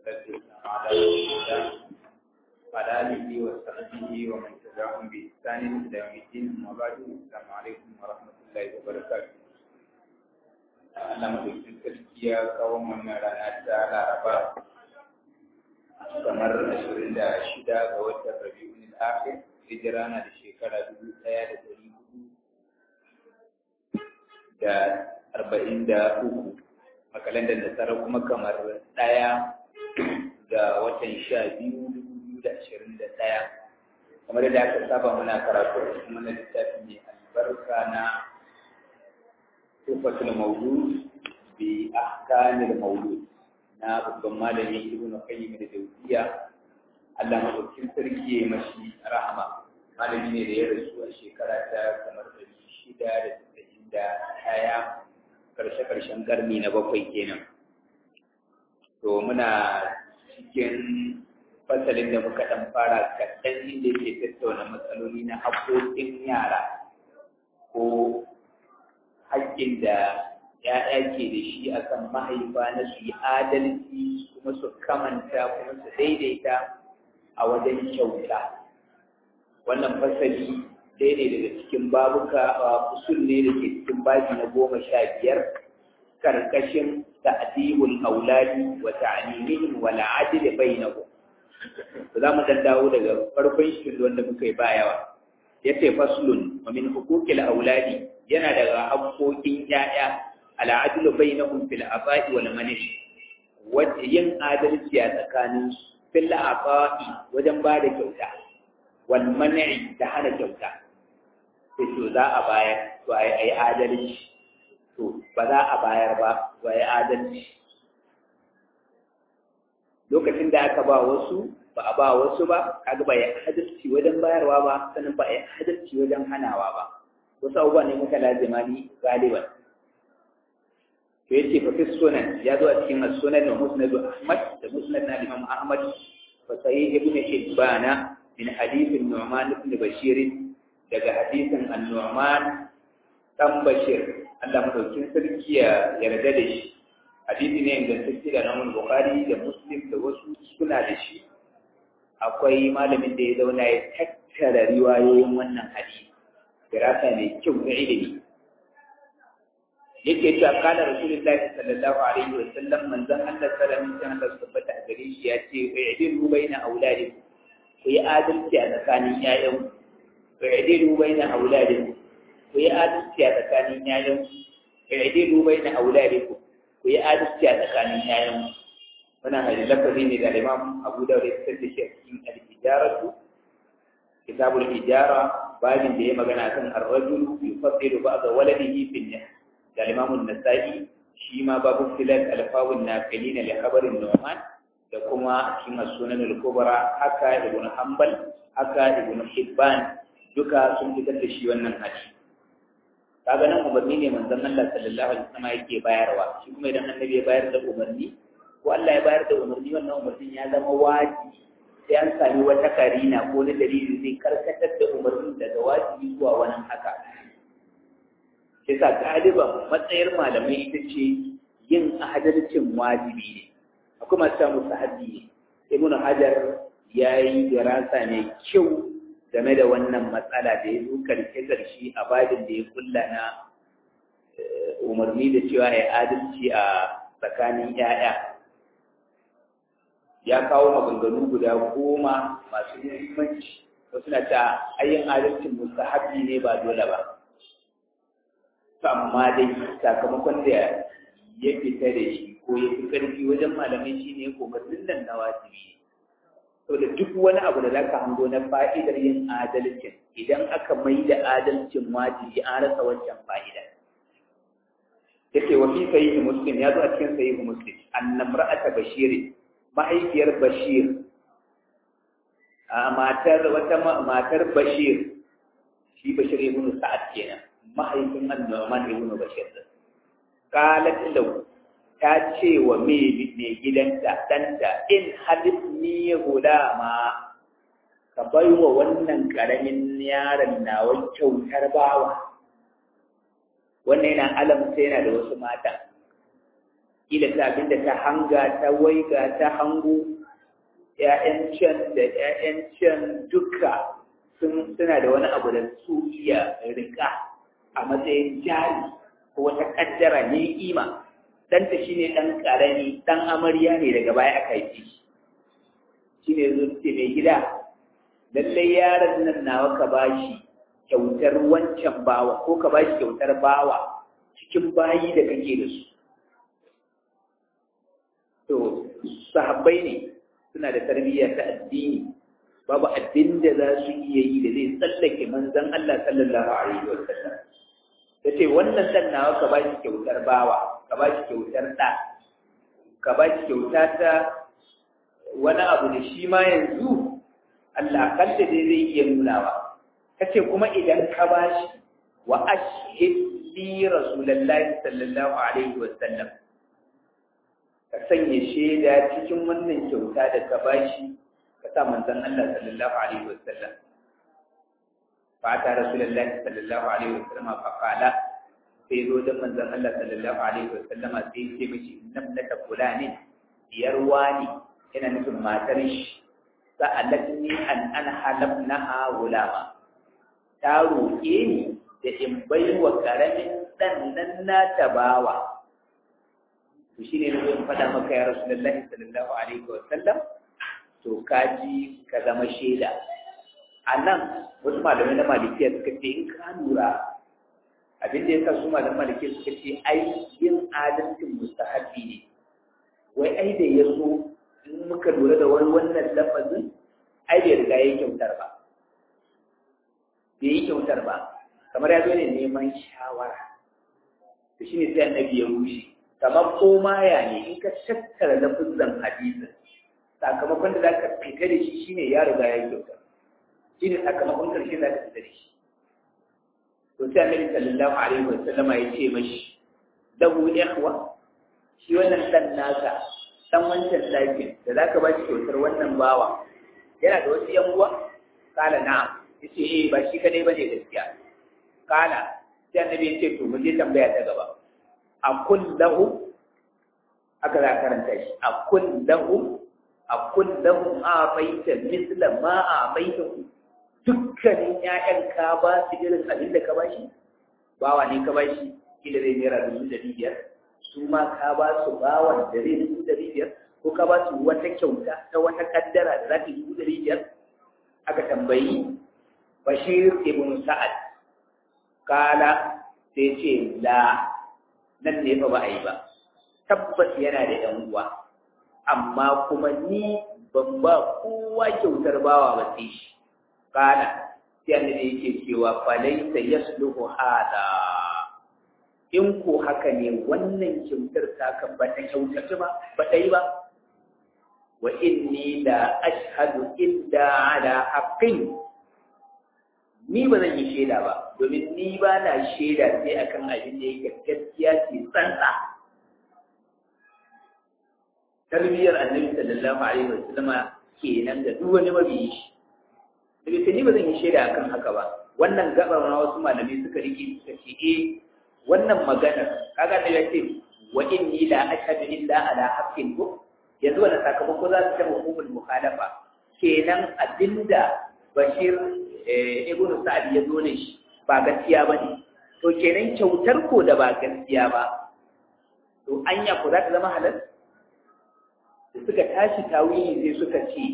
والسلام على رسول الله وعلى آله وصحبه ومن تبعهم بإحسان إلى يوم الدين أما بعد السلام عليكم ورحمة الله وبركاته Allah madaukin sarki ya kawo mana rana ta Laraba kamar ashirin da shida ga watan Rabi'ul Akhir hijira na da shekara dubu ɗaya da ɗari hudu da arba'in da uku a kalandar nasara kuma kamar ɗaya ga watan sha biyu dubu biyu da ashirin da ɗaya kamar da aka saba muna karatu a cikin wannan littafi mai albarka na tufatul maulud bi ahkamil maulud na babban malami ibnu qayyim da jawziya Allah madaukin sarki ya mashi rahama malami ne da ya rasu a shekara ta kamar ɗari shida da tasa'in da ɗaya karshe-karshen karni na bakwai kenan to muna cikin fasalin da muka ɗan fara kaɗan inda yake tattauna matsaloli na haƙoƙin yara ko haƙƙin da ‘ya'ya ke da shi a kan mahaifa na su yi adalci kuma su kamanta kuma su daidaita a wajen kyauta wannan fasali daidai daga cikin babuka a usul ne da ke cikin baji na goma sha biyar karkashin ta'dibul auladi wa ta'limihim wa la'adil bainahum za mu dan dawo daga farkon shi wanda muka yi bayawa yace faslun wa min huquqil auladi yana daga haƙoƙin ƴaƴa al'adlu bainahum fil afa'i wal manish wanda yin adalci a tsakanin fil afa'i wajen ba da kyauta wal man'i da hana kyauta sai to za a bayar to ai ai adalci to ba za a bayar ba to ai adalci lokacin da aka ba wasu ba a ba wasu ba kaga ba ya adalci wajen bayarwa ba sannan ba ya adalci wajen hanawa ba wasu abubuwa ne muka lazima ni galiban to yace fa fi sunan ya zo a cikin sunan da musnad ahmad da musnad na imam ahmad fa sahih ibn hibbana min hadith nu'man ibn bashir daga hadisin an-nu'man dan bashir Allah madaukin sarki ya yarda da shi hadisi ne ingantacce da namun bukhari da muslim da wasu suna da shi akwai malamin da ya zauna ya tattara riwayoyin wannan hadisi dirasa mai kyau na ilimi yake cewa kana rasulullahi sallallahu alaihi wa sallam manzon Allah sallallahu alaihi wa sallam tabbata a gare shi ya ce wa yadilu baina auladikum ku yi adalci a tsakanin ƴaƴan ku yadilu baina auladikum ku yi adalci a tsakanin ƴaƴan ku yadilu baina auladikum ku yi adalci a tsakanin ƴaƴan wannan hadisi lafazi ne da Imam Abu Dawud ya fitar da shi a cikin al-Ijaratu kitabul Ijara babin da ya magana kan ar-rajul yufaddilu ba'da waladihi fi nih da Imam an-Nasa'i shi ma babu filat al-fawun nafilina li khabarin Nu'man da kuma cikin sunan al-kubra haka Ibn Hanbal haka Ibn Hibban duka sun fitar da shi wannan hadisi kaga nan umarni ne manzon Allah sallallahu alaihi wasallam yake bayarwa shi kuma idan annabi ya bayar da umarni ko Allah ya bayar da umarni wannan umarnin ya zama wajibi sai an sami wata karina ko na dalili zai karkatar da umarnin daga wajibi zuwa wani haka sai sa galiban matsayar malamai ita ce yin adalcin wajibi ne akwai masu samu sahabi ne ibnu hajar ya yi dirasa mai kyau game da wannan matsala da ya zo karshe karshe a babin da ya kulla na umarni da cewa ya adalci a tsakanin 'ya'ya ya kawo maganganu guda goma masu muhimmanci wasu na ta ayyin adalcin mustahabi ne ba dole ba to amma dai sakamakon da ya fita da shi ko ya fi ƙarfi wajen malamai shi ne umarnin nan na wajibi to da duk wani abu da zaka hango na fa'idar yin adalcin idan aka mai da adalcin wajibi an rasa wancan fa'ida yake wa fi sahih muslim ya zo a cikin sahih muslim annamra'ata bashirin mahaifiyar Bashir a matar wata matar Bashir shi Bashir ibn Sa'ad kenan mahaifin An-Nu'man ibn Bashir qalat lahu ta ce wa me ne gidanta danta in hadithni gulama ka bai wa wannan karamin yaron nawa kyautar bawa wannan yana alamta yana da wasu mata ila ta abin da ta hanga ta waiga ta hango ‘ya'yan can da ‘ya'yan can duka suna da wani abu da su iya rika a matsayin jari ko wata kaddara ne kima ɗanta shi ne ɗan ƙarami ɗan amarya ne daga baya aka yi shi ne zuci mai gida lallai yaron nan nawa ka bashi kyautar wancan bawa ko ka bashi kyautar bawa cikin bayi da kake da su to sahabbai ne suna da tarbiyya ta addini babu abin da za su iya yi da zai tsallake manzon Allah sallallahu alaihi wa sallam yace wannan dan nawa ka ba shi kyautar bawa ka ba shi kyautar da ka ba shi kyauta ta wani abu da shi ma yanzu Allah kalla dai zai iya nunawa kace kuma idan ka ba shi wa ashhid li rasulullahi sallallahu alaihi wa sallam ka sanya shaida cikin wannan kyauta da ka bashi ka sa manzon Allah sallallahu alaihi wasallam fa ta rasulullahi sallallahu alaihi wasallam fa qala sai zo da manzon Allah sallallahu alaihi wasallama sai ce mishi namnata fulani diyar wani yana nufin matar shi sa'alatni an an halabnaha gulama ta roƙe ni da in bai wa ƙaramin ɗan nan na tabawa to shi ne zai faɗa maka ya rasulullahi sallallahu alaihi wa sallam to kaji ka zama shaida a nan wasu malamai na malikiya suka ce in ka lura abin da ya sa su malamai malikiya suka ce ai yin adalcin mustahabi ne wai ai da ya so in muka lura da wani wannan lafazin ai bai riga ya yi kyautar ba bai yi kyautar ba kamar ya zo ne neman shawara to shine sai annabi ya rushe kamar koma ya ne in ka tattara lafizan hadisin sakamakon da za ka fita da shi shine ya riga ya kyauta shi ne sakamakon karshe za ka fita da shi to sai annabi sallallahu alaihi wa sallama ya ce mashi lahu ikhwa shi wannan dan nasa dan wancan ɗakin da za ka ba shi kyautar wannan bawa yana da wasu yan uwa kala na'am yace eh ba shi kadai bane gaskiya kala sai annabi ya ce to mu je tambaya ta gaba a kullahum aka za karanta shi a kullahum a kullahum a baita misla ma a baita dukkanin ƴaƴan ka ba su irin abin da ka ba shi bawa ne ka ba shi kila zai naira dubu ɗari biyar su ma ka ba su bawan da zai dubu ɗari biyar ko ka ba su wata kyauta ta wata kaddara da za ta dubu ɗari biyar aka tambayi bashir ibn sa'ad kala sai ce la nan ne fa ba a yi ba tabbas yana da ɗan uwa amma kuma ni ban ba kowa kyautar bawa ba sai shi kana sai annabi yake cewa falaysa yasluhu hada in ko haka ne wannan kyautar ta kan ba ta kyautata ba ba ta yi ba wa inni la ashhadu illa ala haqqin ni ba zan yi shaida ba domin ni ba na shaida sai akan abin da yake gaskiya ce tsantsa tarbiyyar annabi sallallahu alaihi wa sallama kenan da duk wani mabiyi shi daga ni ba zan yi shaida akan haka ba wannan gabar na wasu malamai suka rike suka ce eh wannan maganar kaga da yace wa inni la ashhadu illa ala haqqin ko yanzu wannan sakamako za su ta hukumul mukhalafa kenan abinda bashir ibn sa'ad ya zo ne shi ba gaskiya ba ne to kenan kyautar ko da ba gaskiya ba to anya ko za ta zama halal da suka tashi tawili sai suka ce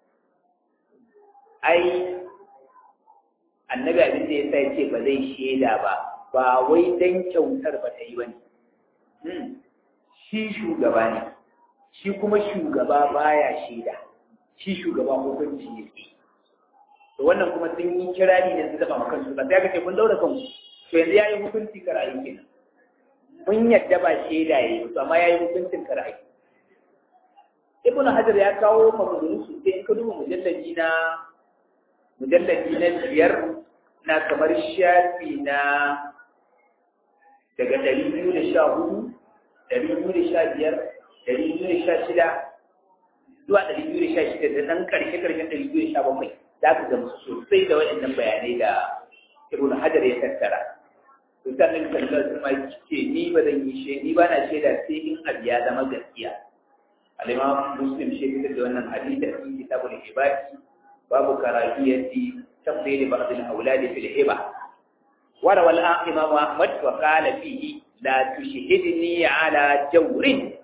ai annabi abin da ya sa ce ba zai shaida ba ba wai dan kyautar ba ta yi ba ne shi shugaba ne shi kuma shugaba baya shaida shi shugaba hukunci yake to wannan kuma sun yi kirari ne su zaba makan su ba sai aka ce kun daura kanku to yanzu yayi hukunci karayi kenan mun yadda ba shaida yayi to amma yayi hukuncin karayi ibnu hajar ya kawo maganganu su sai in ka duba mujallaji na mujallaji na biyar na kamar shafi na daga ɗari biyu da sha hudu ɗari biyu da sha biyar ɗari biyu da sha shida zuwa ɗari biyu da sha shida da ɗan ƙarshe ƙarshen ɗari biyu da sha bakwai za ka gamsu sosai da waɗannan bayanai da ibn hajar ya tattara to sannan sallallahu alaihi ce ni ba zan yi she ni ba na shaida sai in abu ya zama gaskiya al-imam muslim shi fitar da wannan hadisi a cikin kitabul ibadi babu karahiyati tafdil ba'd al-awlad fil hiba وروى الإمام أحمد وقال فيه لا تشهدني على جور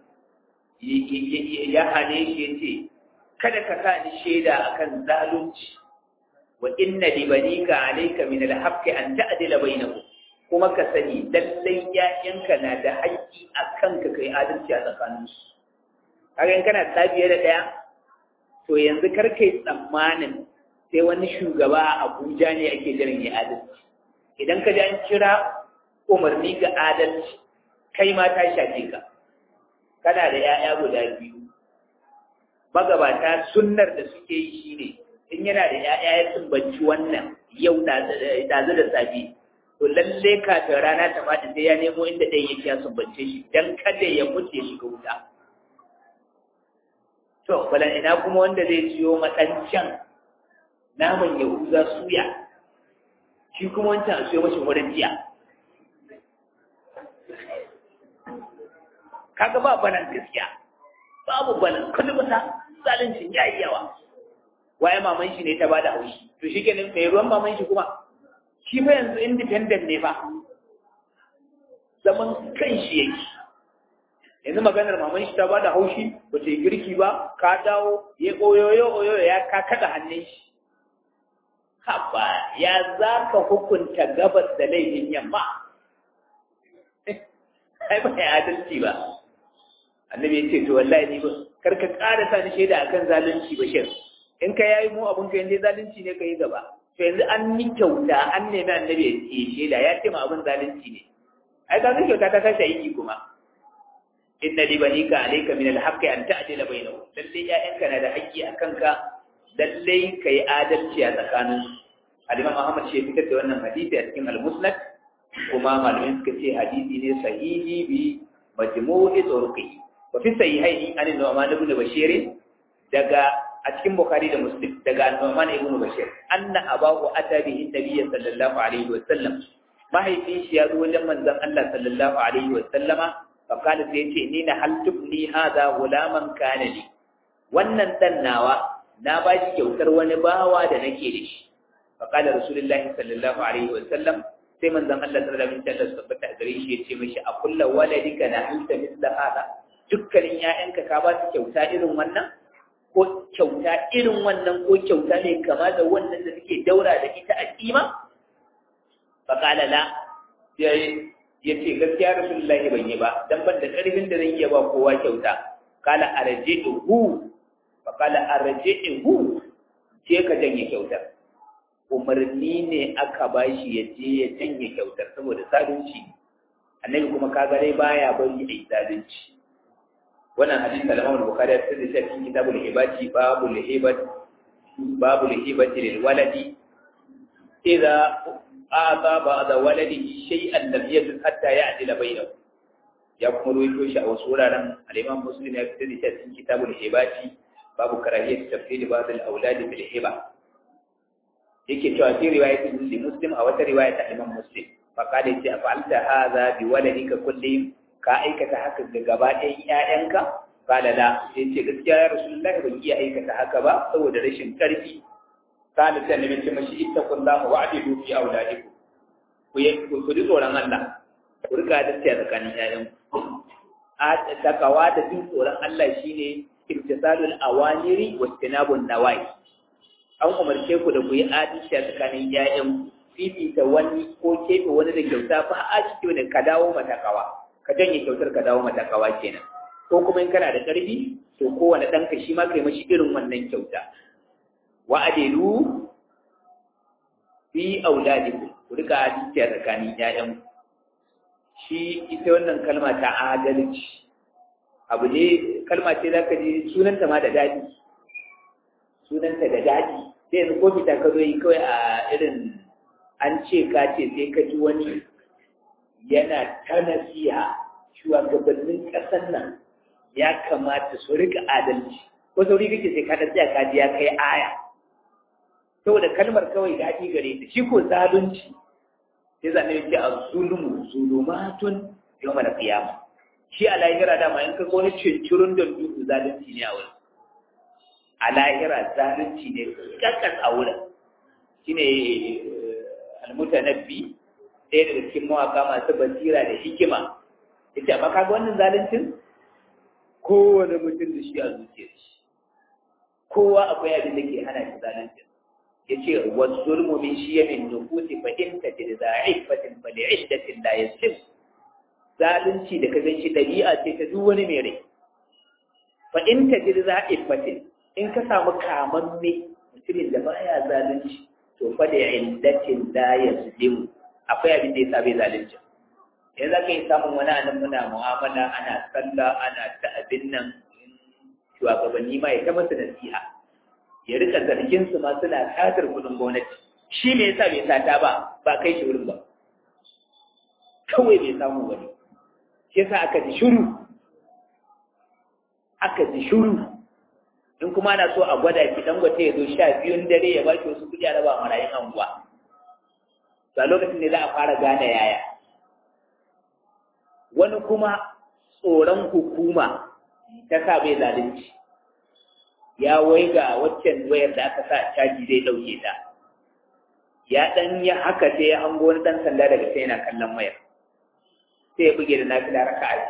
ya hane shi ya ce kada ka sa ni shaida akan zalunci wa inna li banika alayka min al-haqqi an ta'dila bainahum kuma ka sani lallai ƴaƴanka na da haƙƙi akan ka kai adalci a tsakanin su kaga in kana tsabiye da ɗaya to yanzu kar kai tsammanin sai wani shugaba a Abuja ne ake jiran ya adalci idan ka ji an kira umarni ga adalci kai ma ta shafe ka kana da ‘ya'ya guda biyu magabata sunnar da suke yi shi ne in yana da ‘ya'ya ya sumbanci wannan yau ɗazu da safe to lalle kafin rana ta faɗi sai ya nemo inda ɗaya yake ya sumbance shi don kada ya mutu ya shiga wuta to bala ina kuma wanda zai ciyo matsancan naman yahuza suya shi kuma wancan a siyo mashi wurin jiya kaga ba banan gaskiya babu banan kullum ta zalincin ya yi yawa waye maman shi ne ta bada haushi to shi kenan mai ruwan maman shi kuma shi fa yanzu independent ne fa zaman kan shi yake yanzu maganar maman shi ta bada haushi ba ta yi girki ba ka dawo ya oyoyo oyoyo ya ka kada hannun shi haba ya za ka hukunta gabas da laifin yamma ai ba ya adalci ba annabi ya ce to wallahi ni ba kar ka ƙara sa ni shaida akan zalunci ba shin in ka yayi mu abun ka yanzu zalunci ne ka yi gaba to yanzu an yi kyauta an nemi annabi ya shaida ya ce ma abun zalunci ne ai ka kyauta ta tashi aiki kuma inna li banika alayka min al-haqqi an ta'dila bainahum lalle ya'yanka na da haƙƙi akan ka lalle kai adalci a tsakanin al-imam Ahmad shi fitar da wannan hadisi a cikin al-Musnad kuma malamin suka ce hadisi ne sahihi bi majmu'i turqi wa fi sahihaini an Nu'man ibn Bashir daga a cikin Bukhari da Muslim daga Nu'man ibn Bashir anna abahu ata bihi nabiy sallallahu alaihi wa sallam mahaifin shi ya zo wajen manzon Allah sallallahu alaihi wa sallama fa kana sai yace ni na hal tubni hadha gulaman kana li wannan dan nawa na ba shi kyautar wani bawa da nake da shi fa kana rasulullahi sallallahu alaihi wa sallam sai manzon Allah sallallahu alaihi wasallam su tabbata a gare shi ya ce mishi a kullu waladika na halta misla hada dukkanin ƴaƴanka ka ba su kyauta irin wannan ko kyauta irin wannan ko kyauta ne kama da wannan da suke daura da ita a kima fa qala la ya ce gaskiya rasulullahi ban yi ba dan ban da karfin da zan iya ba kowa kyauta qala arji'uhu fa qala arji'uhu ce ka janye kyautar umarni ne aka ba shi ya je ya janye kyautar saboda zalunci annabi kuma kaga dai baya bari a yi zalunci wannan hadisi da Imam Bukhari ya tsare shi cikin kitabul hibati babul hibat babul hibati lil waladi idza ata ba'da waladihi shay'an lam yajid hatta ya'dila bainahu ya kuma ruwaito shi a wasu wuraren al-Imam Muslim ya tsare shi cikin kitabul hibati babu karahiyat tafsir ba'd al-awlad bil hiba yake cewa fi riwayatin li muslim a wata riwaya ta imam muslim fa kada yace fa'alta hadha bi waladika kullihim ka aikata haka ga gaba ɗayan ƴaƴanka qala la yace gaskiya ya rasulullahi ban iya aikata haka ba saboda rashin karfi qala sai annabi ce mashi ittaqullaha wa adilu fi auladikum ku yi ku ji tsoron Allah ku riga da tsaya tsakanin ƴaƴanku a takawa da jin tsoron Allah shine imtisalul awamiri wa istinabun nawahi an umarce ku da ku yi adalci a tsakanin ƴaƴan fifita wani ko keɓe wani da kyauta fa a ciki da ka dawo matakawa ka janye kyautar ka dawo matakawa kenan ko kuma in kana da ƙarfi to kowane ɗanka shi ma kai mashi irin wannan kyauta wa adilu fi auladikum ku rika adalci a tsakanin ƴaƴan shi ita wannan kalma ta adalci abu ne kalma ce za ka ji sunanta ma da daɗi sunanta da daɗi sai yanzu ko fita ka zo yi kawai a irin an ce ka ce sai ka ji wani yana ta nasiha shugabannin ƙasar nan ya kamata su rika adalci ko sauri kake sai ka tsaya ka ji ya kai aya saboda kalmar kawai daɗi gare ta shi ko zalunci sai zane yake a zulmu zulumatun yau mana kiyama shi a lahira dama in ka wani cincirin da duhu zalunci ne a wurin a lahira zalunci ne kakkas a wurin shine almutanabbi ɗaya daga cikin mawaka masu basira da hikima yace amma kaga wannan zaluncin kowane mutum da shi a zuciyar shi kowa akwai abin da ke hana shi zaluncin yace wasulmu min shiyamin nufusi fa in tajid za'ifatin fa li'iddatin la yasib zalunci da ka gan shi dabi'a ce ta duk wani mai rai fa in tajid za'ifatin in ka samu kamamme mutumin da baya zalunci to fa da iddatin la yasib akwai abin da yasa bai zalunci yanzu za ka yi samun wani anan muna mu'amala ana sallah ana ta abin nan shugabanni ma ya ta masa nasiha ya rika zargin su ma suna satar kudin gwamnati shi me yasa bai sata ba ba kai shi wurin ba kawai bai samu wani shi yasa aka ji shiru aka ji shiru in kuma ana so a gwada ki dan gwate ya zo sha biyun dare ya baki wasu kuɗi a raba marayun anguwa to a lokacin ne za a fara gane yaya wani kuma tsoron hukuma ta sa bai zalunci ya waiga waccan wayar da aka sa caji zai dauke ta ya dan ya haka sai ya hango wani dan sanda daga sai yana kallon wayar sai ya buge da nafila raka a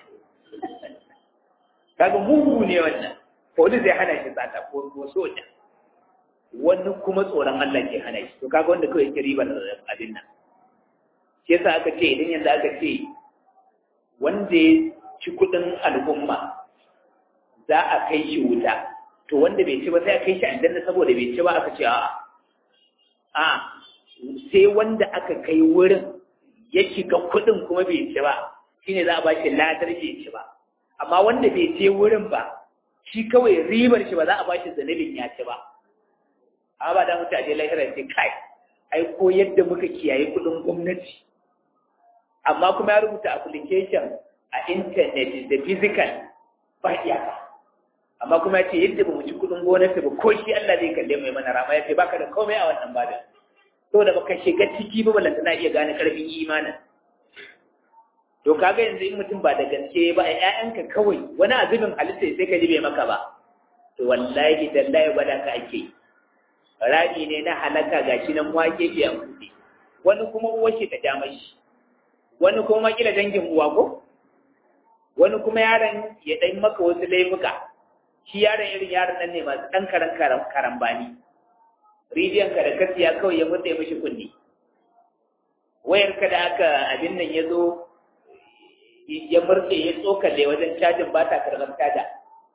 kaga mugu ne wannan police zai hana shi sata ko ko soja wani kuma tsoron Allah ke hana shi to kaga wanda kawai ke ribar abin nan shi yasa aka ce idan yanzu aka ce wanda ya ci kudin al'umma za a kai shi wuta to wanda bai ci ba sai a kai shi aljanna saboda bai ci ba aka ce a'a a sai wanda aka kai wurin ya shiga kudin kuma bai ci ba shine za a ba shi ladar bai ci ba amma wanda bai je wurin ba shi kawai ribar shi ba za a ba shi zanibin ya ci ba amma ba da mutu a je lahira ce kai ai ko yadda muka kiyaye kudin gwamnati amma kuma ya rubuta application a internet da physical ba iyaka amma kuma ya ce yadda ba mu ci kudin gwamnati ba ko shi Allah zai kalle mai mana rama ya ce baka da komai a wannan babin saboda baka shiga ciki ba balanta na iya gane karfin imanin to kaga yanzu in mutum ba da gaske ba a ƴaƴanka kawai wani azubin halitta sai ka ji bai maka ba to wallahi dallahi gwada ka ake rami ne na halaka gashi nan wake ke a kuɗi wani kuma uwar shi ta ja mashi wani kuma kila dangin uwa ko wani kuma yaron ya ɗan maka wasu laifuka shi yaron irin yaron nan ne masu ɗan karan karambani ridiyon ka da kasiya kawai ya mutse mashi kunni wayar ka da aka abin nan ya zo ya murɗe ya tsokale wajen cajin ba ta karɓar caja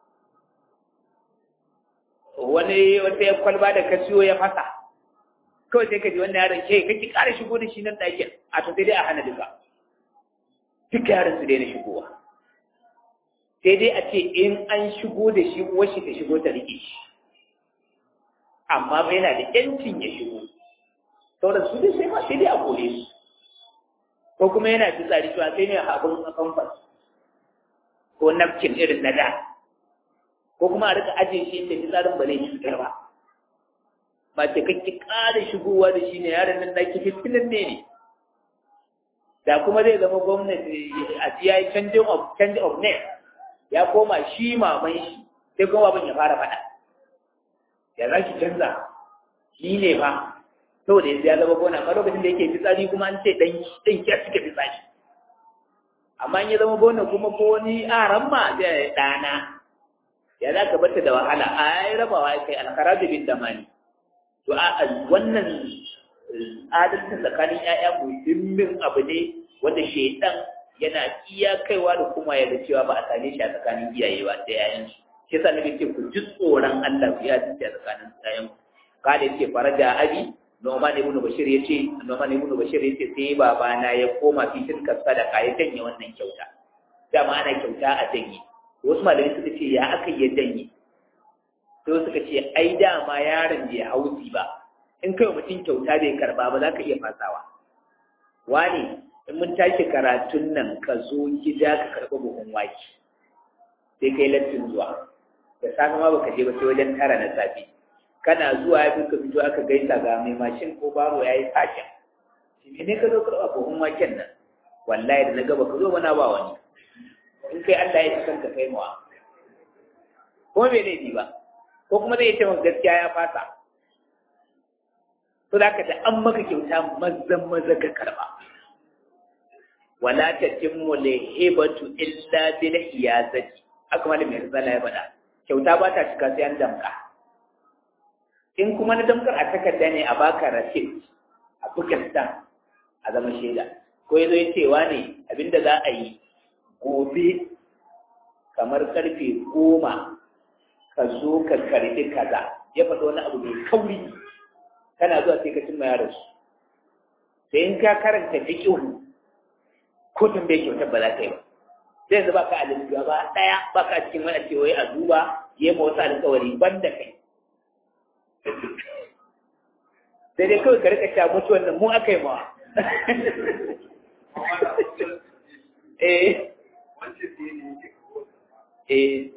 wani wata ya kwalba da kasiyo ya fasa kawai sai ka ji wannan yaron ke kake ƙara shigo da shi nan ɗakin a to sai dai a hana duka duka yaron su daina shigowa sai dai a ce in an shigo da shi uwar shi ta shigo ta rike shi amma ba yana da yancin ya shigo sauran su dai sai ma sai dai a kore su ko kuma yana fitsari cewa sai ne abin a kamfas ko napkin irin na da ko kuma a rika ajiye shi inda fitsarin ba zai cutar ba ba ce kake ƙara shigowa da shi ne yaron nan naki fitinin ne ne da kuma zai zama gwamnati a ya yi canjin of change of name ya koma shi maman shi sai kuma babin ya fara faɗa ya za ki canza shi ne ba saboda yanzu ya zama gona amma lokacin da yake fitsari kuma an ce ɗan ɗan kya suke fitsari amma in ya zama gona kuma ko wani aran ma zai ɗana ya za ka bata da wahala a yi rabawa ya kai alkarabi bin damani to a wannan adalci tsakanin ‘ya'ya muhimmin abu ne wanda shaidan yana iya kaiwa da kuma ya da cewa ba a same shi a tsakanin iyaye ba da ‘ya'yansu shi yasa nake ce ku ji tsoron Allah ku ya dace a tsakanin ‘ya'yan kada yake faraja abi Noman ibn Bashir yace Noman ibn Bashir yace sai babana ya koma fi tilka sadaka ya janye wannan kyauta dama ana kyauta a janye wasu malamai suka ce ya aka yi janye sai suka ce ai dama yaron bai hausi ba in kai mutum kyauta bai karba ba za ka iya fasawa wani in mun tashi karatun nan ka zo gida ka karɓi buhun wake sai kai lattin zuwa da safe ma baka je ba sai wajen tara na safe kana zuwa ya ka fito aka gaisa ga mai mashin ko baro ya yi fashin me ne ka zo karɓa buhun waken nan wallahi da na gaba ka zo mana ba wani in kai Allah ya san ka kai mawa kuma bai laifi ba ko kuma zai ce maka gaskiya ya fasa to da ka da an maka kyauta mazan maza ka karɓa wala tatimmu lihibatu illa bil hiyazati aka malamin risala ya faɗa kyauta ba ta cika sai an damka in kuma na damkar a takarda ne a baka rasit a bukastan a zama shaida ko ya zo ya cewa ne abinda za a yi gobe kamar karfe goma ka zo ka karbi kaza ya faɗo wani abu mai kauri kana zuwa sai ka cimma yaron su sai in ka karanta fiƙihu ko tambaye kyautar ba za ka yi ba sai yanzu baka alin gaba ɗaya baka cikin wani ce wai a duba yi ma wasu alƙawari ban da kai sai dai kawai ka rika sha mutuwan nan mu aka yi mawa eh eh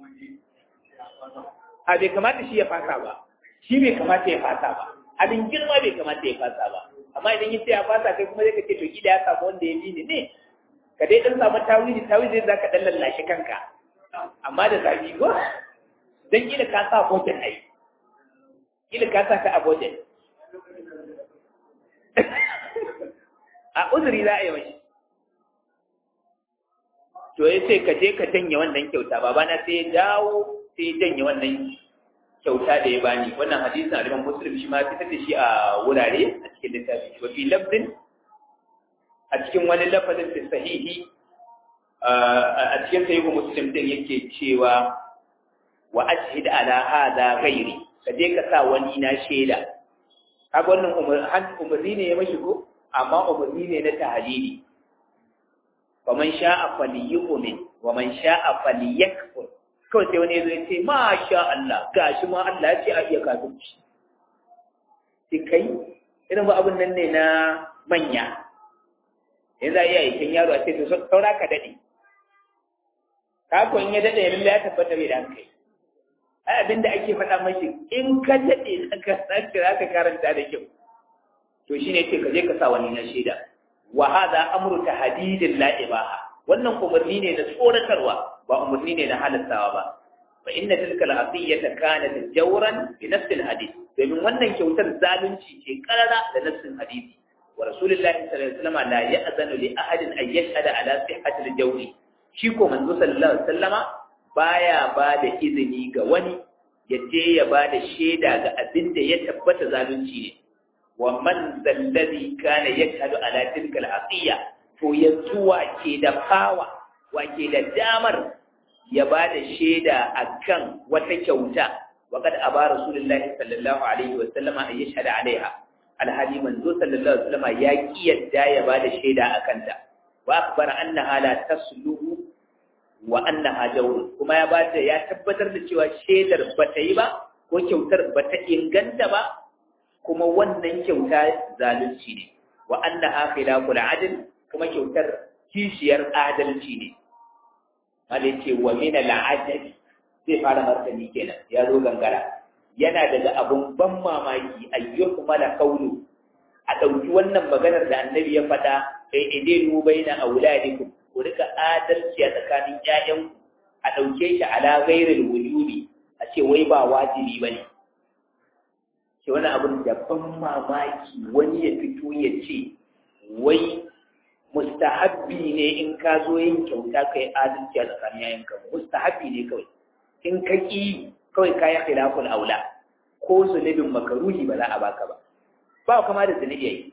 a bai kamata shi ya fasa ba shi bai kamata ya fasa ba abin girma bai kamata ya fasa ba amma idan yi sai ya fasa kai kuma zai ka ce to gida ya samu wanda ya bi ni ne ka dai dan samu tawili tawili za ka dan lallashe kanka amma da zafi ko dan kila ka sa bojan ai kila ka sa ka a bojan a uzuri za a yi mashi to ya ce ka je ka janye wannan kyauta babana sai ya dawo sai ya janye wannan kyauta da ya bani wannan hadisin aliman muslim shi ma fitar da shi a wurare a cikin littafi wa fi lafzin a cikin wani lafazin da sahihi a cikin sahihu muslim din yake cewa wa ashhid ala hadha ghairi ka je ka sa wani na shaida kaga wannan umarni ne ya mashi ko amma umarni ne na tahalili wa man sha'a falyu'min wa man sha'a falyakfur kawai sai wani zai ce ma sha Allah gashi ma Allah ya ce a iya kafirci sai kai irin ba abin nan ne na manya yanzu a iya aikin yaro a ce to saura ka daɗe ka ko in ya daɗe yanzu ya tabbata bai da hankali ai abin da ake faɗa mashi in ka daɗe ka sake za ka karanta da kyau to shine ce ka je ka sa wani na shaida wa hadha amru tahdidin la ibaha wannan umarni ne na tsoratarwa ba umarni ne na halattawa ba fa inna tilka al-asiyata kanat jawran bi nafs al-hadith domin wannan kyautar zalunci ce karara da nafsin hadisi wa rasulullahi sallallahu alaihi wasallam la ya'zanu li ahadin an yashhada ala sihhati al-jawri shi ko manzo sallallahu alaihi wasallama baya ba da izini ga wani ya je ya ba da shaida ga abin da ya tabbata zalunci ne wa man zallazi kana yashhadu ala tilka al-asiya to yanzu wake da fawa wake da damar ya ba da shaida akan wata kyauta wa kad aba rasulullahi sallallahu alaihi wa sallama an yashhada alaiha alhali manzo sallallahu alaihi wa sallama ya kiyarda ya ba da shaida akan ta wa akbara annaha la tasluhu wa annaha jawr kuma ya bada ya tabbatar da cewa shaidar bata yi ba ko kyautar bata inganta ba kuma wannan kyauta zalunci ne wa annaha khilaful adl kuma kyautar kishiyar adalci ne mala ce wa min al'ajabi zai fara martani kenan ya zo gangara yana daga abun ban mamaki ayyukum mala qawlu a dauki wannan maganar da annabi ya faɗa kai idinu baina auladikum ku rika adalci a tsakanin ƴaƴan a dauke shi ala ghairil wujubi a ce wai ba wajibi bane ce wani abun da ban mamaki wani ya fito ya ce wai mustahabbi ne in ka zo yin kyauta ka yi adalci a tsakanin yayanka mustahabbi ne kawai in ka ƙi kawai ka yi khilaful aula ko zunubin makaruhi ba za a baka ba ba kama da zunubi yayi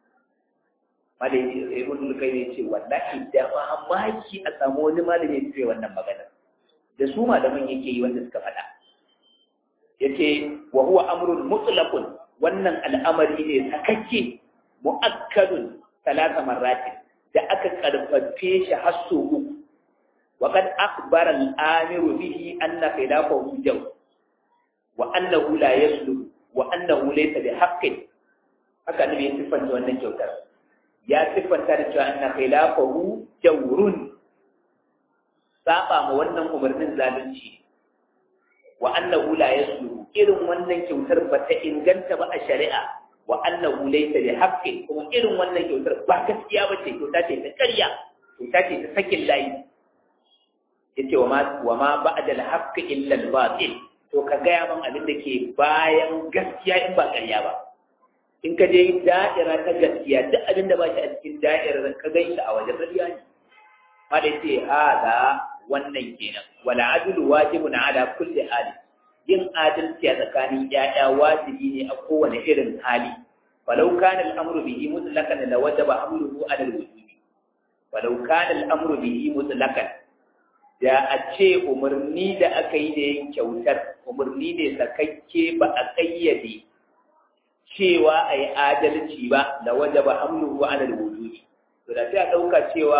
malai ibn kai ne ce wallahi da mamaki a samu wani malami ya ce wannan magana da su malaman yake yi wanda suka faɗa yace wa huwa amrun mutlaqun wannan al'amari ne sakakke mu'akkadun talata marratin da aka karfafe shi har so uku wa kad akhbara al-amiru bihi anna khilafahu jaw wa annahu la yaslu wa annahu laysa bi haqqin haka ne ya siffanta wannan kyautar ya siffanta da cewa anna khilafahu jawrun saba ma wannan umarnin zalunci wa annahu la yaslu irin wannan kyautar ba ta inganta ba a shari'a wa annahu laysa bi haqqin kuma irin wannan kyautar ba gaskiya bace kyauta ce ta ƙarya kyauta ce ta sakin layi yace wa ma wa ma ba'da al-haqqi illa al-batil to ka gaya man abin da ke bayan gaskiya in ba ƙarya ba in ka je da'ira ta gaskiya duk abin da ba shi a cikin da'irar ka gan shi a wajen ƙarya ne ma da yace hada wannan kenan wala adlu wajibun ala kulli hali yin adalci a tsakanin ƴaƴa wajibi ne a kowane irin hali falau kana al-amru bihi mutlaqan la wajaba hamluhu ala al-wujubi falau kana al-amru bihi mutlaqan da a ce umarni da aka yi da yin kyautar umarni ne sakakke ba a kayyade cewa a yi adalci ba da wajaba hamluhu ala al-wujubi to da sai a ɗauka cewa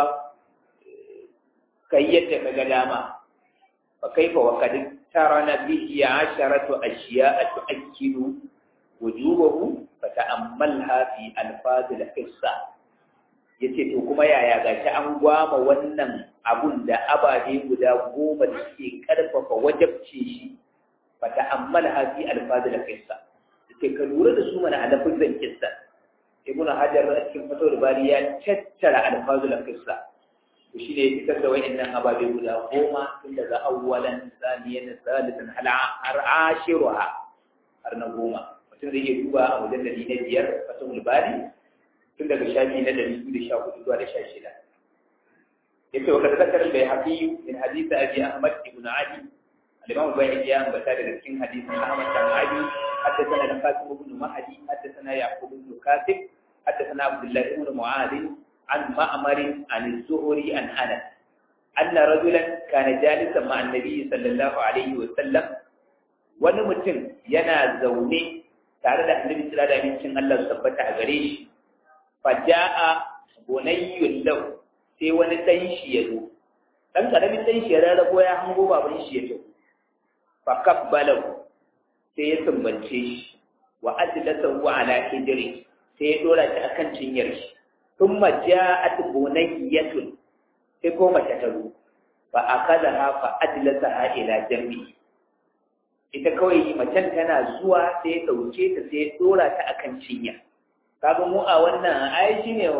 kai yadda ka ga dama fa kaifa wa kad tarana bihi asharatu ashiya'a tu'akkidu wujubahu fa ta'ammalha fi alfaz al-qissa yace to kuma yaya gashi an gwama wannan abun da ababe guda goma da suke karfafa wajabce shi fa ta'ammalha fi alfaz al-qissa yace ka lura da su mana a lafazin qissa ibnu hajar a cikin fatawar bari ya tattara alfaz al-qissa to shi ne fitar da wa'annan ababe guda goma tun daga awwalan saniyan salisan har ashiruha har na goma mutum zai iya duba a mujallali na biyar fatul bari tun daga shafi na dari biyu da sha hudu zuwa da sha shida yace wa kada zakar bai hafi min hadisi abi ahmad ibn ali al-imam al-bayhaqi ya ambata daga cikin hadisin ahmad bin ali حدثنا القاسم بن مهدي حدثنا يعقوب بن كاتب حدثنا عبد الله بن معاذ عن معمر عن الزهري عن انس ان رجلا كان جالسا مع النبي صلى الله عليه وسلم wani mutum yana zaune tare da annabi sallallahu alaihi wasallam Allah su tabbata a gare shi faja'a bunayyun lahu sai wani dan shi ya zo dan karamin dan shi ya rarrabo ya hango baban shi ya zo fa kabbalahu sai ya sumbance shi wa adlasahu ala hijri sai ya dora shi akan cinyar shi ثم جاءت بنية تقوم تتلو فأخذها فأجلسها إلى جنبه ita kawai macen tana zuwa sai ya ɗauke ta sai ya ɗora ta akan cinya kaga mu a wannan ai shi ne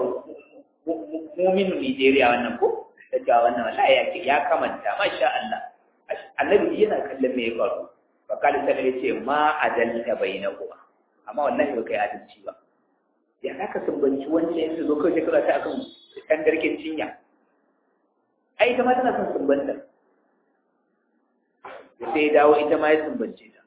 mumin Nigeria wannan ko da ga wannan wallahi ya ya kamanta masha Allah annabi yana kallon me ya faru fa kali sai ya ce ma adalta bainakuma amma wallahi ba kai adalci ba ya za ka sumbanci wanda ya zo kawai shekara ta akan kan garken cinya ai ita ma tana son sumbanta da sai dawo ita ma ya sumbance ta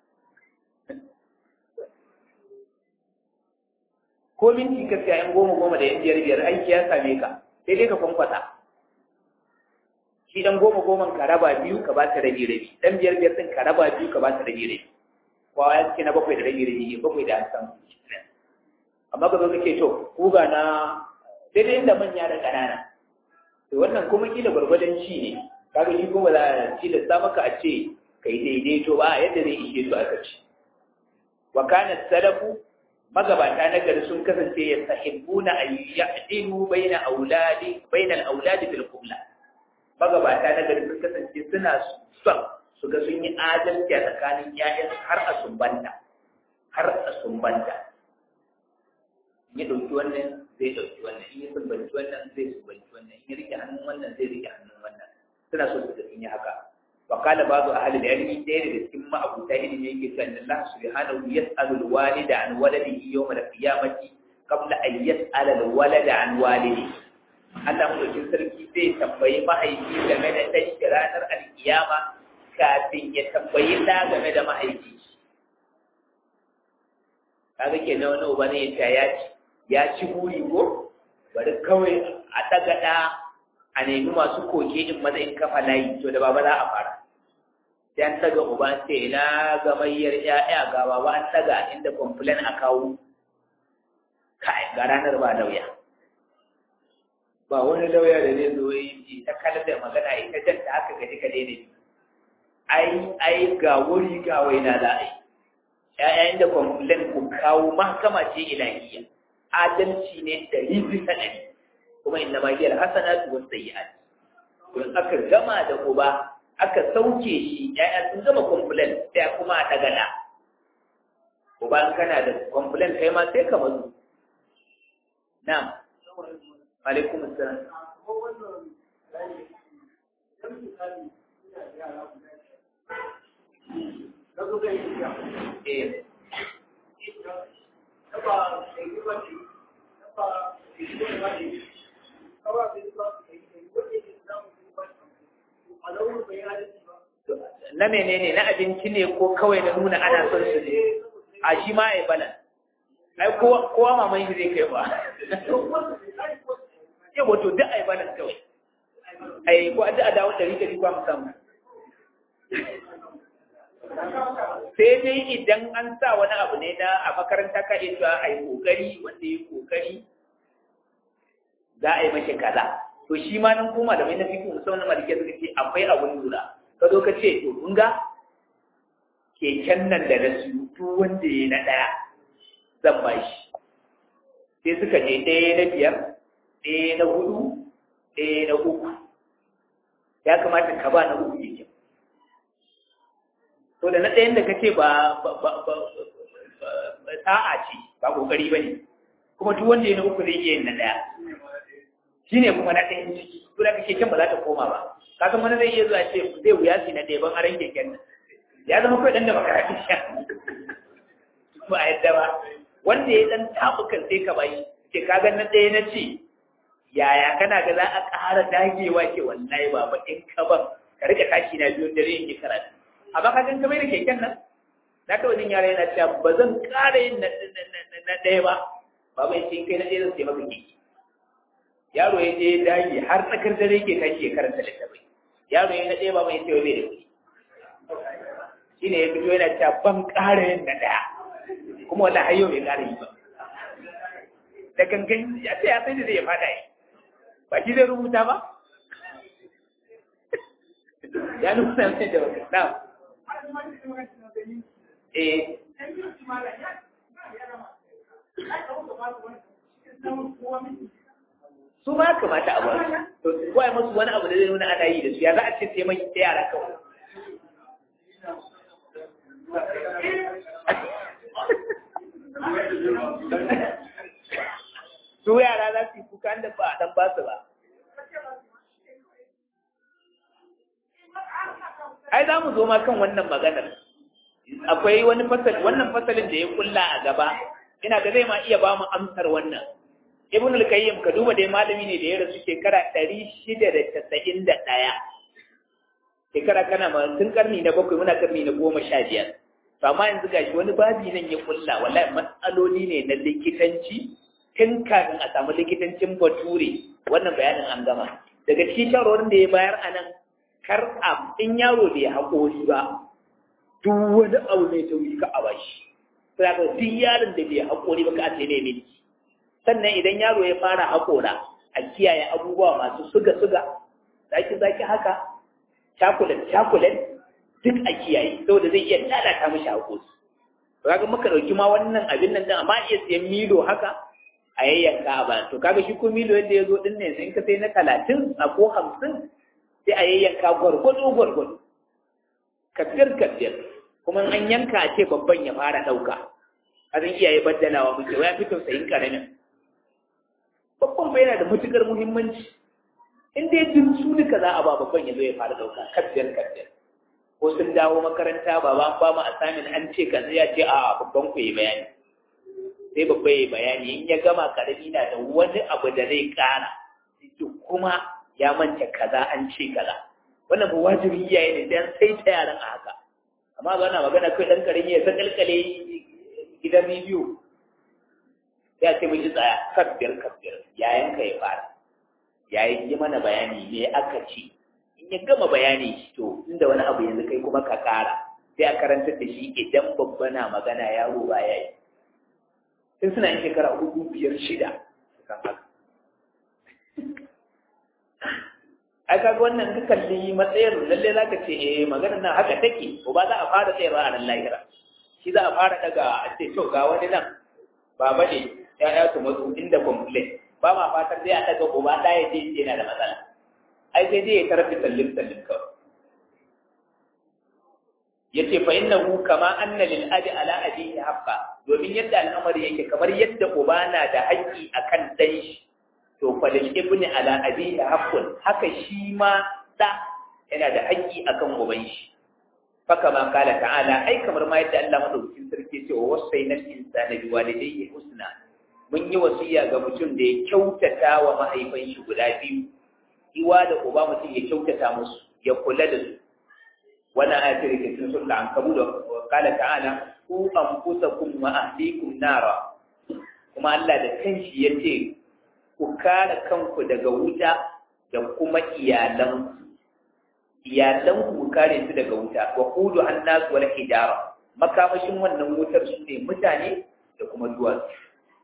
ko minti ka siya yan goma goma da yan biyar biyar aiki ya same ka sai dai ka kwankwasa shi dan goma goman ka raba biyu ka ba ta rabi rabi dan biyar biyar din ka raba biyu ka ba ta rabi rabi kowa ya ce na bakwai da rabi rabi bakwai da an samu amma ka zo kake to kuga na daidai inda manya da ƙanana to wannan kuma kila gwargwadon ci ne kaga shi kuma za a tilasta maka a ce kai daidaito ba yadda zai ishe su aka ci wa kana salafu magabata na gari sun kasance ya sahibbuna an ya'dilu baina auladi baina al-auladi bil qibla magabata na gari sun kasance suna son su ga sun yi adalci a tsakanin ƴaƴan har a sumbanta har a sumbanta ya ɗauki wannan zai ɗauki wannan in ya sumbanci wannan zai sumbanci wannan in ya rike hannun wannan zai rike hannun wannan suna so su ga sun yi haka wa qala ba'du ahli al-ilmi ɗaya daga cikin ma'abuta ilimi yake cewa inna Allah subhanahu yas'alu al-walida an waladihi yawm al-qiyamati qabla an yas'ala al-walada an walidihi Allah mulkin sarki zai tambayi mahaifi game da ɗan ranar alkiyama kafin ya tambayi ɗa game da mahaifi kaga kenan wani uba ne ya ya ci ya ci buri ko bari kawai a daga da a nemi masu koke in maza in kafa layi to da baba za a fara sai an daga uba sai ina ga mayyar ƴaƴa ga baba an daga inda complain a kawo kai ga ranar ba lauya ba wani lauya da zai zo yi ta kalar da magana ita janta haka gaji ka daina ai ai ga wuri ga waina za a yi ‘ya'yayin da kwamfulan ku kawo mahkama ce ilahiyya adalci ne ɗari bisa ɗari kuma inna ma hiyar hasana su wasu sayi'at don aka gama da uba aka sauke shi ‘ya'ya sun gama kwamfulan sai kuma a ɗaga ɗa uba kana da complaint kai ma sai ka mazu na'am alaikum assalam eh na menene na abinci ne ko kawai na nuna ana son su ne a shi ma ai balan ai kowa maman shi zai kai ba ya wato duk ai balan kawai ai ko a da dawo ɗari ɗari ba mu samu sai dai idan an sa wani abu ne na a makaranta ka iya cewa a yi kokari wanda ya kokari za a yi mashi kaza to shi ma nan koma da mai na fikin musamman malike suka ce akwai abun lura ka zo ka ce to kun ga keken nan da na siyo duk wanda ya na ɗaya zan ba shi sai suka je ɗaya na biyar ɗaya na hudu ɗaya na uku ya kamata ka ba na uku keken to da na ɗayan da kace ba sa'a ce ba kokari ba ne kuma duk wanda ya na uku zai iya yin na ɗaya shi ne kuma na ɗayan ciki ko da kake can ba za ta koma ba kasan wani zai iya zuwa ce zai wuya su na ɗaya ban aran keken nan ya zama kawai ɗan da makarati sha ba a yadda ba wanda ya ɗan taɓukan sai ka bayi ke kaga na ɗaya na ce yaya kana ga za a ƙara dagewa ke wallahi ba ba in ka ban ka rika tashi na biyun dare in yi karatu amma ka gan kamar da keken nan na ta wajen yara yana cewa ba zan ƙara yin na ɗaya ba ba bai ce kai na ɗaya zan sai maka keke yaro ya je dage har tsakar dare ke tashi ya karanta littafai yaro ya na ɗaya ba mai cewa bai da kuɗi shi ne ya fito yana cewa ban ƙara yin na ɗaya kuma wala har yau bai ƙara yi ba da gangan ya ce ya sai da zai fada yi ba shi zai rubuta ba ya nuna mai da baka na eh su ma kamata a bar to ko ai musu wani abu da zai nuna ana yi da su ya za a ce sai mai sai yara kawai su yara za su yi kuka da ba a dan ba su ba ai za mu zo ma kan wannan maganar akwai wani fasali wannan fasalin da ya kulla a gaba ina ga zai ma iya ba mu amsar wannan ibn al-qayyim ka duba dai malami ne da ya rasu shekara 691 shekara kana ma tun karni na bakwai muna karni na goma sha biyar to amma yanzu gashi wani babi nan ya kulla wallahi matsaloli ne na likitanci tun kafin a samu likitancin bature wannan bayanin an gama daga cikin shawarwarin da ya bayar a nan kar a in yaro bai haƙori ba duk wani abu mai tauri ka a bashi sai ka duk yaron da bai haƙori ba ka a sai ne milki sannan idan yaro ya fara haƙora a kiyaye abubuwa masu suga-suga zaki-zaki haka cakulet-cakulet duk a kiyaye saboda zai iya lalata mashi haƙori to kaga muka ɗauki ma wannan abin nan din amma iya siyan milo haka a yayyanka a bayan to kaga shi ko milo yadda ya zo din ne in ka sai na talatin a ko hamsin sai a yayyanka gwargwado gwargwado kafir kafir kuma an yanka a ce babban ya fara ɗauka a zan iyaye baddalawa muke waya fi tausayin ƙaramin babban bai yana da matukar muhimmanci in dai jin su duka za a ba babban ya zo ya fara dauka kaddiyar kaddiyar ko sun dawo makaranta ba ba ba mu assignment an ce kaza ya ce a babban ku yi bayani sai babba yi bayani in ya gama karami na da wani abu da zai kara duk kuma ya manta kaza an ce kaza wannan ba wajibi iyaye ne dan sai ta yaran a haka amma ba na magana kai dan karami ya sakalkale gidan rediyo ya ce mun ji tsaya kabbir kabbir yayan ka ya fara yayin yi mana bayani me aka ce in ya gama bayani to inda wani abu yanzu kai kuma ka kara sai a karantar da shi idan babba na magana yaro ba ya yi tun suna yin shekara hudu biyar shida kan haka ai kaga wannan ka kalli matsayin lalle za ka ce eh maganar nan haka take ko ba za a fara tsayarwa a nan lahira shi za a fara daga a ce to ga wani nan baba ne ya'ya su matsu inda complain ba ma fatar zai a daga uba ɗaya ce yana da matsala ai sai dai ya tarafi tallin tallin kawai yace fa innahu kama anna lil abi ala abihi haqqa domin yadda al'amari yake kamar yadda uba na da haƙƙi akan dan shi to fa lil ibni ala abihi haqqun haka shi ma da yana da haƙƙi akan uban shi faka ma kala ta'ala ai kamar ma yadda Allah madaukakin sarki ce wa wasaina insana bi walidayhi husna mun yi wasiya ga mutum da ya kyautata wa mahaifan shi guda biyu iwa da uba mutum ya kyautata musu ya kula da su wannan ayatul da cikin sura al-ankabut wa qala ta'ala ku anfusakum wa ahlikum nara kuma Allah da kanshi yace ku kare kanku daga wuta da kuma iyalanku iyalanku ku kare su daga wuta wa qudu an-nas wal hijara makamashin wannan wutar su ne mutane da kuma duwatsu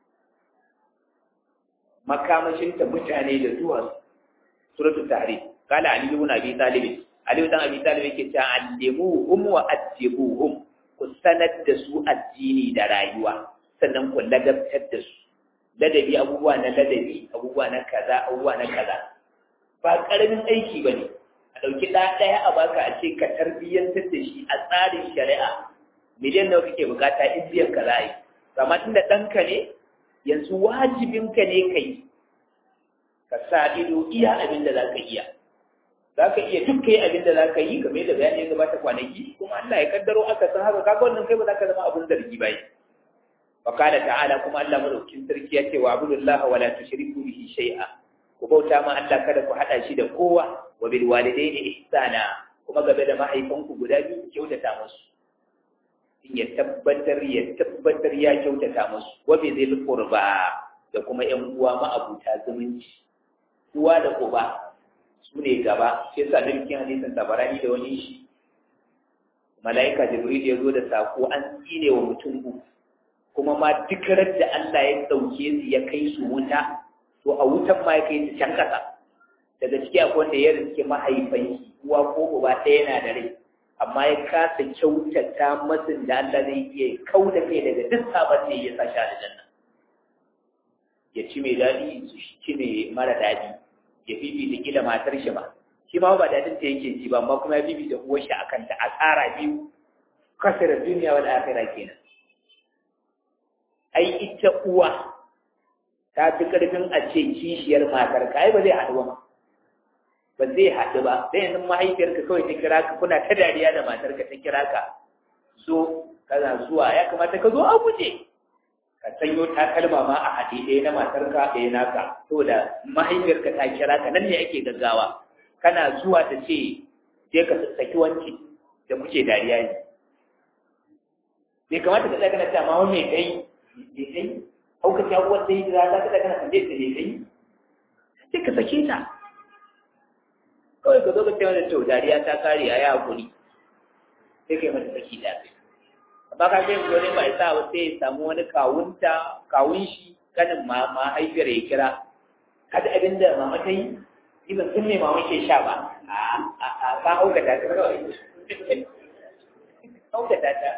makamashin ta mutane da duwatsu suratul tahrim qala ali ibn abi talib ali ibn abi talib yake cewa allimuhum wa adibuhum ku sanar da su addini da rayuwa sannan ku ladabtar da su ladabi abubuwa na ladabi abubuwa na kaza abubuwa na kaza ba karamin aiki bane a dauki da daya a baka a ce ka tarbiyyantar da shi a tsarin shari'a miliyan nawa kake bukata in biyan ka za a yi amma tunda ɗanka ne yanzu wajibinka ne ka yi ka sa ido iya abin da za ka iya za ka iya duk kai abin da za ka yi game da bayani ya gabata kwanaki kuma Allah ya kaddaro aka san haka kaga wannan kai ba za ka zama abin zargi bai wa qala ta'ala kuma Allah madaukin sarki ya ce wa abudullaha wala tushriku bihi shay'a ku bauta ma Allah kada ku hada shi da kowa wa bil walidayni ihsana kuma game da mahaifanku guda biyu ku kyautata musu in ya tabbatar ya tabbatar ya kyautata musu wa bi zil qurba da kuma ƴan uwa ma'abuta zumunci uwa da uba su ne gaba sai sa dalilin hadisin tabarani da wani shi mala'ika jibril ya zo da sako an tsine wa mutum uku kuma ma duk da Allah ya dauke su ya kai su wuta to a wutan ma ya kai su can kasa daga ciki akwai wanda ya riske mahaifan uwa ko uba ɗaya na da rai amma ya kasa kyautata masin da Allah zai iya kau da kai daga duk sabon da ya sa shi da janna ya ci mai daɗi su ci mai mara daɗi ya fifita kila matar shi ba shi ma ba daɗin ta yake ji ba amma kuma ya fifita uwar shi akan ta a tsara biyu kasar duniya wal akhirah kenan ai ita uwa ta fi karfin a ce kishiyar matar ka ai ba zai haɗu ba ba zai haɗu ba sai yanzu mahaifiyarka kawai ta kira ka kuna ta dariya da matarka ta kira ka zo kana zuwa ya kamata ka zo a guje ka sanyo takalma ma a haɗe ɗaya na matarka ɗaya naka saboda mahaifiyarka ta kira ka nan ne ake gaggawa kana zuwa ta ce je ka saki wanki da muke dariya ne bai kamata ka tsaya kana ta ma wani kai bai kai hauka ta uwar da yi da za ka tsaya kana tambaye ta bai kai sai ka sake ta kawai ka zo ka ce mata to dariya ta kare a yi hakuri sai kai mata saki da kai amma ka ce wani ba sa ba sai ya samu wani kawunta kawun shi kanin ma mahaifiyar ya kira kada abin da mama ta yi ni ban san me mama ke sha ba a a ka haukata ta kawai haukata ta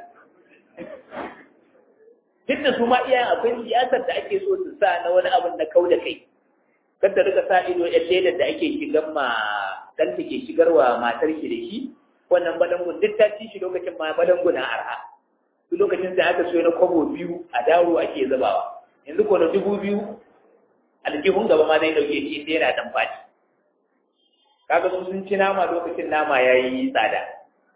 duk da su ma iyayen akwai siyasar da ake so su sa na wani abin na kau da kai kada rika sa ido yan ledar da ake shigar ma dan take shigarwa matar shi da shi wannan balangun duk ta ci shi lokacin ma balanguna arha duk lokacin da aka so na kwabo biyu a daro ake zubawa yanzu ko na dubu biyu aljihun gaba ma zai dauke shi sai yana dan fadi kaga su sun ci nama lokacin nama yayi tsada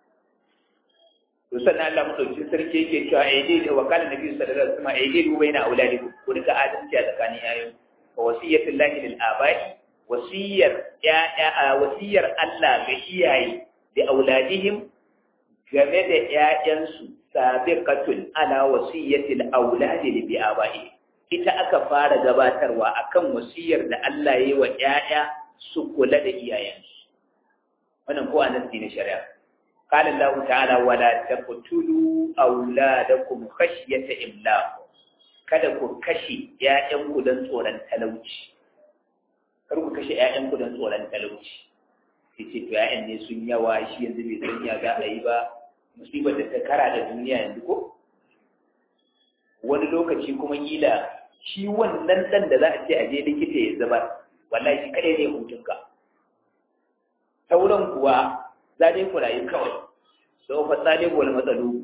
to sannan Allah madaukin sarki yake cewa aidi da wakala nabi sallallahu alaihi wasallam aidi du baina auladikum ku rika adalci a tsakanin yayin wa wasiyatul lahi lil abai wasiyar ya wasiyar Allah ga iyaye da auladihim game da ƴaƴansu sabiqatun ala wasiyatil auladi bi abai ita aka fara gabatarwa akan wasiyar da Allah yayi wa ƴaƴa su kula da iyayensu wannan ko annabi ne shari'a قال الله تعالى ولا تقتلوا أولادكم خشية إملاق kada ku kashe ‘ya'yanku don tsoron talauci, kar ku kashe ‘ya'yanku don tsoron talauci, sai ce to ‘ya'yan ne sun yawa shi yanzu bai san ya ga a yi ba, musibar da ta kara da duniya yanzu ko? Wani lokaci kuma kila shi wannan ɗan da za a ce a je likita ya zubar, wallahi shi kaɗai ne hutunka. Sauran kuwa za dai ku rayu kawai sau fa talib wal matsalu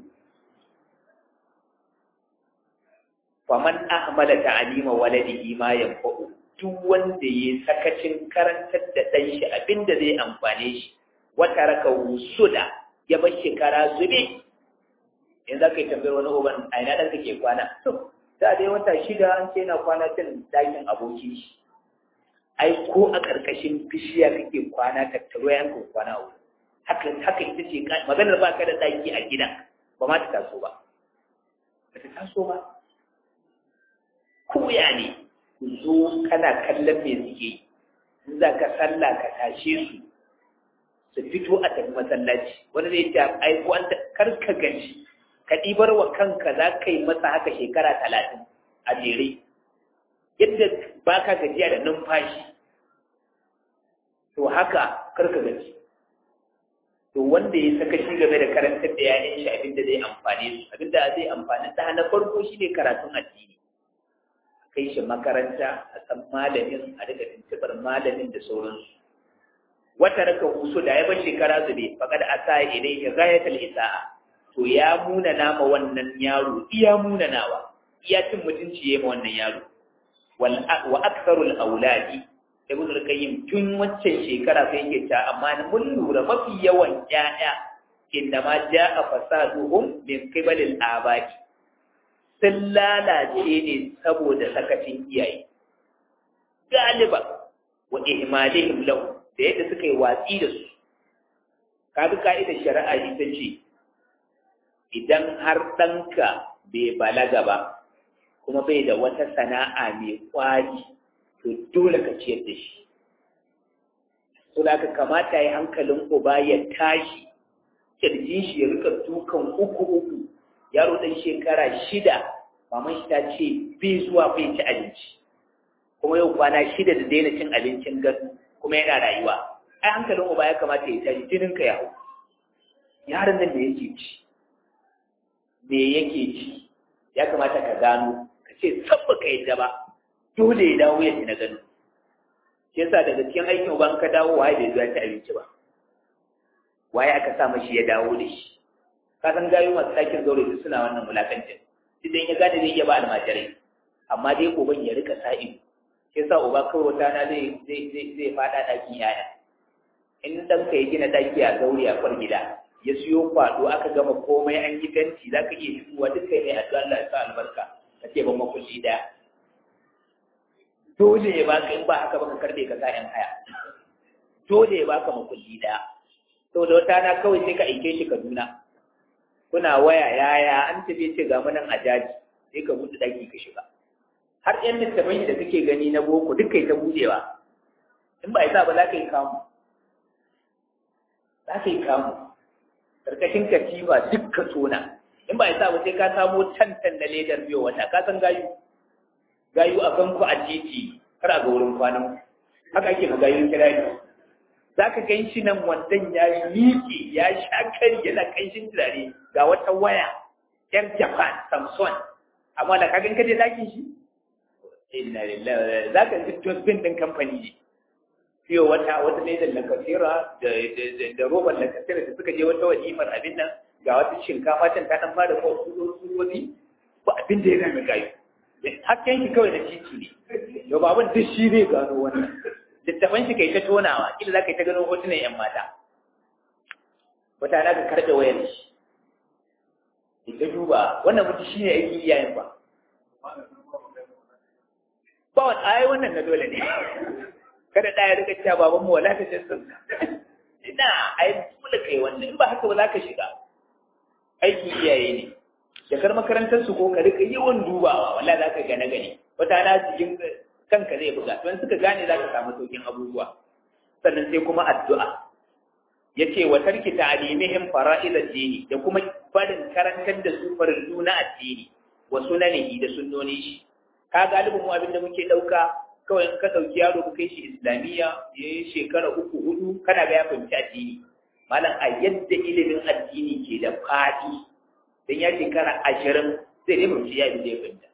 faman ahmala ta'alima waladihi ma yanfa'u duk wanda ya sakacin karantar da ɗan shi abinda zai amfane shi wata raka wusuda ya bar shekara zube in za ka yi tambayar wani uban a ina ɗan kake kwana to da dai wata shida an ce na kwana cin dakin abokin shi ai ko a ƙarƙashin bishiya kake kwana tattaro yankin kwana uku haka haka ita ce maganar ba ka da ɗaki a gidan ba ma ta taso ba ba ta taso ba koya ne ku zo kana kallon me suke yi in za ka sallah ka tashe su su fito a tafi masallaci wani zai ce ai ko an kar ka gaji ka ɗibar wa kanka za ka yi masa haka shekara talatin a jere yadda ba ka gajiya da numfashi to haka kar ka gaji to wanda ya saka shi game da karantar da yayin shi abinda zai amfane su abinda zai amfani da na farko shine karatun addini kai shi makaranta a san malamin a daga tuntubar malamin da sauransu wata raka husu da ya bar shekara zube faƙad a sa ilai ya gayatar isa'a to ya muna nama wannan yaro iya muna nawa iya cin mutunci ya ma wannan yaro wa aksarul auladi ibn al-qayyim tun waccan shekara sai yake ta amma mun lura mafi yawan ƴaƴa inda ma ja'a fasaduhum min qibalil abaki sun lalace ne saboda sakacin iyaye galiba wa ihmalihim lahu da yadda suka yi watsi da su kaga ka'idar shari'a ita ce idan har ɗanka bai balaga ba kuma bai da wata sana'a mai kwari to dole ka ciyar da shi to da ka kamata ya hankalin uba ya tashi kirjin shi ya rika dukan uku uku yaro ɗan shekara shida maman shi ta ce bai zuwa bai ci abinci kuma yau kwana shida da daina cin abincin gado kuma yana rayuwa ai hankalin uba ya kamata ya tashi jinin ka ya hau yaron nan da yake ci me yake ci ya kamata ka gano ka ce sabba ka yadda ba dole ya dawo ya ci na gano shi yasa daga cikin aikin uban ka dawo waye bai zuwa ci abinci ba waye aka sa mashi ya dawo da shi ka san gayu masu ɗakin zaure su suna wannan mulakancin idan ya gane zai iya ba almajirai amma dai uban ya rika sa ido shi yasa uba kawai wata na zai zai zai zai faɗa ɗakin yaya in ɗanka ya gina ɗaki a zaure a kwar gida ya siyo kwado aka gama komai an yi fenti za ka iya shigowa duk kai mai addu'a Allah ya sa albarka ka ce ban makulli daya dole ya baka in ba haka baka karbe ka sa yan haya dole ya baka makulli daya saboda wata na kawai sai ka aike shi Kaduna kuna waya yaya an tafi ce ga munan a jaji sai ka buɗe daki ka shiga har yan littafai da kake gani na boko duk kai ta buɗewa in ba isa ba za ka yi kamu za ka yi kamu karkashin katifa duk ka tona in ba isa ba sai ka samo tantan na ledar biyo wata ka san gayu gayu a kanku a titi kar a ga wurin kwanan haka ake ma gayu kira ne za ka gan shi nan wandan ya miƙe ya sha kari yana ƙanshin turare ga wata waya yar japan samson amma da kagan kaje dakin shi inna lillahi za ka ji dosbin ɗin kamfani ne fiye wata wata ne da lakasira da roban lakasira da suka je wata walimar abin nan ga wata shinkafa can ta dan fara ko tsurori ba abin da ya gami gayu hakken shi kawai da titi ne yau ba abin duk shi zai gano wannan littafan shi kai ta tonawa kila za ka yi ta gano hotunan yan mata wata na ka karɓe wayar shi ita duba wannan mutu shi ne aikin iyayen ba ba wani ayi wannan na dole ne kada ɗaya rika cewa baban mu wala ta jinsin ina ai dole kai wannan in ba haka ba za ka shiga aiki iyaye ne jakar makarantar su ko ka rika yawan dubawa wala za ka gane gane wata na cikin kanka zai buga don suka gane za ka samu saukin abubuwa sannan sai kuma addu'a ya ce wa tarki ta'alimihim fara'id addini da kuma barin karantar da su farillu na addini wa sunanihi da sunnoni shi ka galibin mu abin da muke dauka kawai in ka ɗauki yaro ka kai shi islamiyya ya yi shekara uku hudu kana ga ya fahimci addini malam a yadda ilimin addini ke da faɗi don ya shekara ashirin zai dai fahimci ya zai fahimta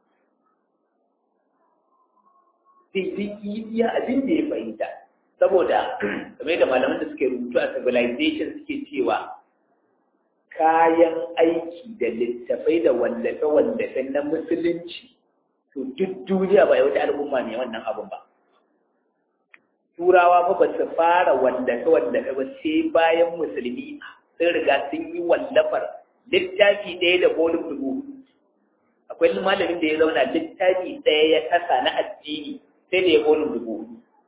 sai zai iya abin da ya fahimta saboda kamar da malaman da suke rubutu a civilization suke cewa kayan aiki da littafai da wallafe-wallafe na musulunci to duk duniya ba wata al'umma ne wannan abun ba turawa fa ba su fara wallafe-wallafe ba sai bayan musulmi sun riga sun yi wallafar littafi ɗaya da bolin dubu akwai malamin da ya zauna littafi ɗaya ya kasa na addini sai da ya bolin dubu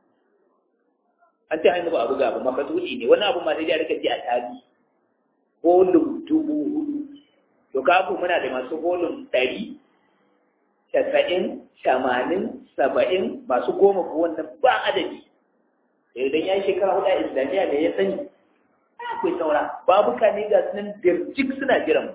an ce hannu ba a buga ba makasudi ne wani abu ma sai da rika ji a tarihi bolin dubu hudu to kafu muna da masu bolin ɗari casa'in tamanin saba'in masu goma ko wannan ba adadi da idan ya yi shekara hudu a islamiyya da ya sani akwai saura babuka ne ga sunan dirjik suna jiran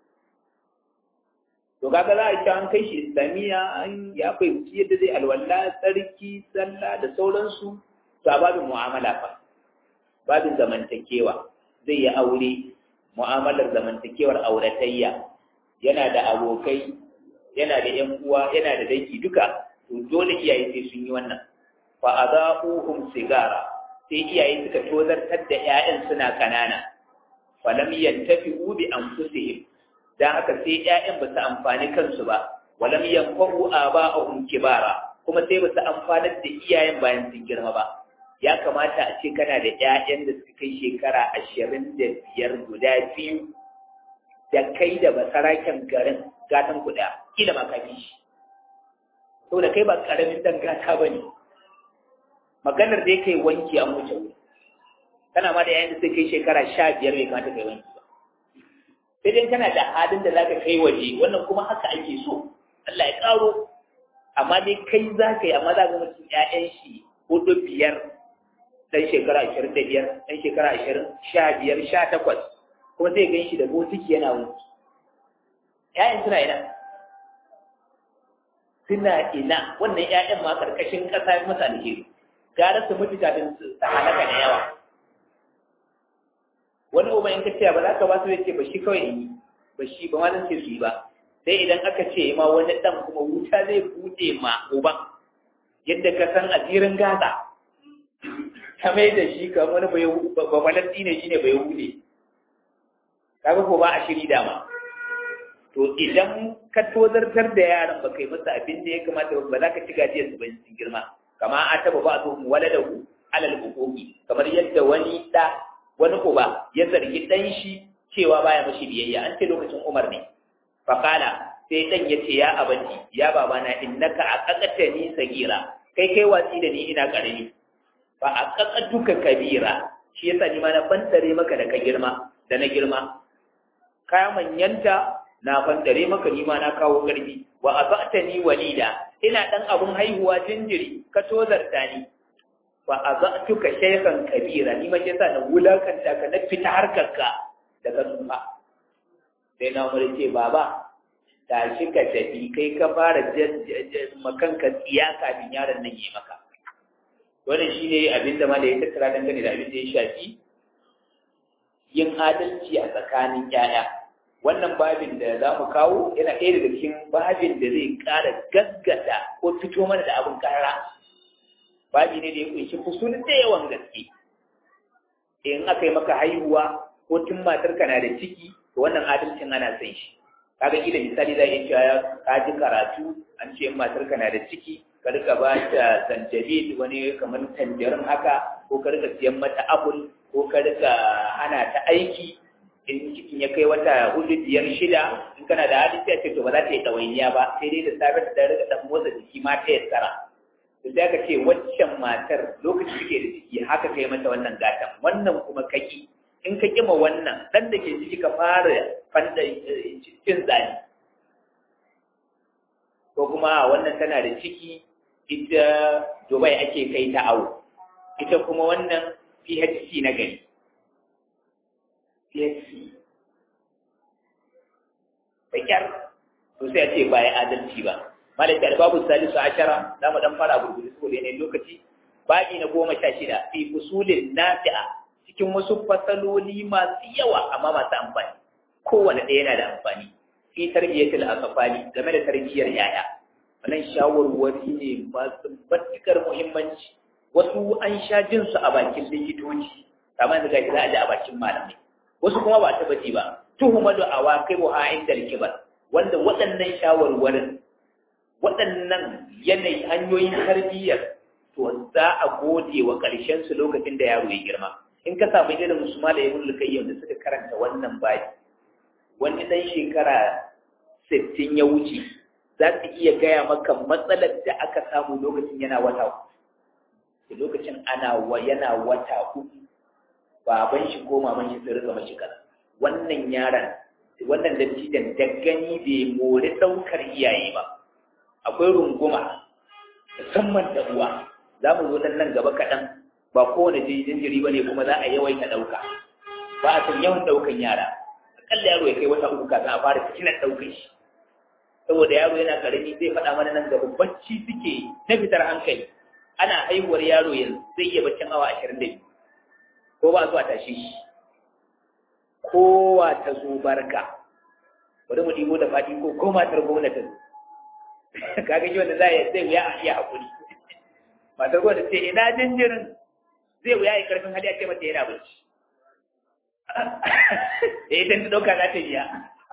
to kaga za a ci an kai shi islamiyya an ya fahimci yadda zai alwala tsarki sallah da sauransu to a babin mu'amala fa babin zamantakewa zai yi aure mu'amalar zamantakewar auratayya yana da abokai yana da ƴan uwa yana da dangi duka to dole iyaye sai sun yi wannan fa azaquhum sigara sai iyaye suka tozartar da ƴaƴan suna kanana falam yantafi'u bi anfusihim dan haka sai ƴaƴan ba su amfani kansu ba walam yanfa'u aba'ahum kibara kuma sai ba su amfanar da iyayen bayan sun girma ba ya kamata a ce kana da ƴaƴan da suka kai shekara ashirin da biyar guda biyu da kai da basaraken garin gatan kuɗa kila ma kafi shi saboda kai ba ƙaramin dan gata ba ne maganar da kai wanki an wuce wuri kana ma da yayin da sai kai shekara sha biyar bai kamata kai wanki ba sai dai kana da halin da zaka kai waje wannan kuma haka ake so Allah ya karo amma dai kai za ka yi amma za ka mutum ƴaƴan shi hudu biyar dan shekara ashirin da biyar dan shekara ashirin sha biyar sha takwas kuma zai gan shi da botiki yana wanki ƴaƴan suna ina suna ina wannan ƴaƴan ma karkashin ƙasa masa alheri gara su mutu kafin su halaka da yawa wani uba in ka ce ba za ka ba su ya ce ba shi kawai in yi ba shi ba ma zan ce su yi ba sai idan aka ce ma wani dan kuma wuta zai bude ma uban yadda ka san asirin gaza ta mai da shi kamar wani ba falasti ne shi ne bai hude kaga ko ba a shiri dama to idan ka tozartar da yaran ba kai masa abin da ya kamata ba za ka ci gajiyar su bayan sun girma kama a taba ba su waladahu alal hukuki kamar yadda wani da wani uba ya zargi dan shi cewa baya mashi biyayya an ce lokacin Umar ne faqala sai dan ya ce ya abanti ya babana innaka aqaqatani sagira kai kai watsi da ni ina karami fa aqaqatuka kabira shi yasa ni ma na fantare maka da ka girma da na girma ka manyanta na fantare maka ni ma na kawo garbi wa azatani walida ina dan abun haihuwa jinjiri ka tozarta ni fa azatuka shaykhan kabira ni ma yasa na wulakanta ka na fita harkarka daga tsufa sai na umar ce baba tashi ka tafi kai ka fara makanka tsiya kafin yaron nan yi maka wannan shine abin da malai ya tattara dangane da abin da ya shafi yin adalci a tsakanin 'ya'ya. wannan babin da za mu kawo yana ɗaya daga cikin babin da zai ƙara gaggata ko fito mana da abin ƙarara babi ne da ya kunshi fusul da yawan gaske in aka yi maka haihuwa ko tun matarka na da ciki to wannan adalcin ana san shi kaga kila misali za a iya cewa ka ji karatu an ce in matarka na da ciki ka rika ba ta zanjabil wani kamar tanjarin haka ko ka rika siyan mata apple ko ka rika hana ta aiki in cikin ya kai wata hudu biyar shida in kana da hali sai ce to ba za ta yi ɗawainiya ba sai dai da safe ta rika dan motsa jiki ma ta yassara to sai aka ce waccan matar lokacin take da ciki haka kai mata wannan gatan wannan kuma kaki in ka kima wannan dan da ke ciki ka fara fanda cin zani ko kuma wannan tana da ciki ita Dubai ake kai ta awo ita kuma wannan PHC na gari PHC Bakyar to sai a ce ba ya adalci ba malaka albabu salisu ashara za mu dan fara gurguru saboda yanayin lokaci babi na goma sha shida fi fusulin nafi'a cikin wasu fasaloli masu yawa amma masu amfani kowane ɗaya yana da amfani fi tarbiyyatul asfali game da tarbiyyar yaya wannan shawarwari ne masu matuƙar muhimmanci wasu an sha jin su a bakin likitoci kamar da gashi za a ji a bakin malamai wasu kuma ba ta baji ba tuhumadu awaqibuha inda al-kibar wanda waɗannan shawarwarin waɗannan yanayi hanyoyin tarbiyyar to za a gode wa ƙarshen su lokacin da yaro ya girma in ka samu irin musu da ibn lukayyim da suka karanta wannan bayi wani dan shekara 60 ya wuce za su iya gaya maka matsalar da aka samu lokacin yana wata uku lokacin ana wa yana wata uku baban shi ko maman shi sun rika mashi kaza wannan yaron wannan dattijan da gani bai mori ɗaukar iyaye ba akwai runguma musamman da uwa za mu zo nan gaba kaɗan ba kowane jinjiri ba ne kuma za a yawaita ɗauka ba a san yawan ɗaukan yara akalla yaro ya kai wata uku kafin a fara fitinar ɗaukar shi saboda yaro yana ƙarami zai faɗa mana nan gaba bacci suke na fitar hankali ana haihuwar yaro yanzu zai iya baccin awa ashirin da biyu ko ba zuwa tashe shi kowa ta zo barka bari mu ɗibo da faɗi ko ko matar gwamnatin kaga shi wanda zai zai wuya a iya haƙuri matar gwamnati ce ina jinjirin zai wuya ya karfin hali a ce mata yana bacci da ita ta ɗauka za ta biya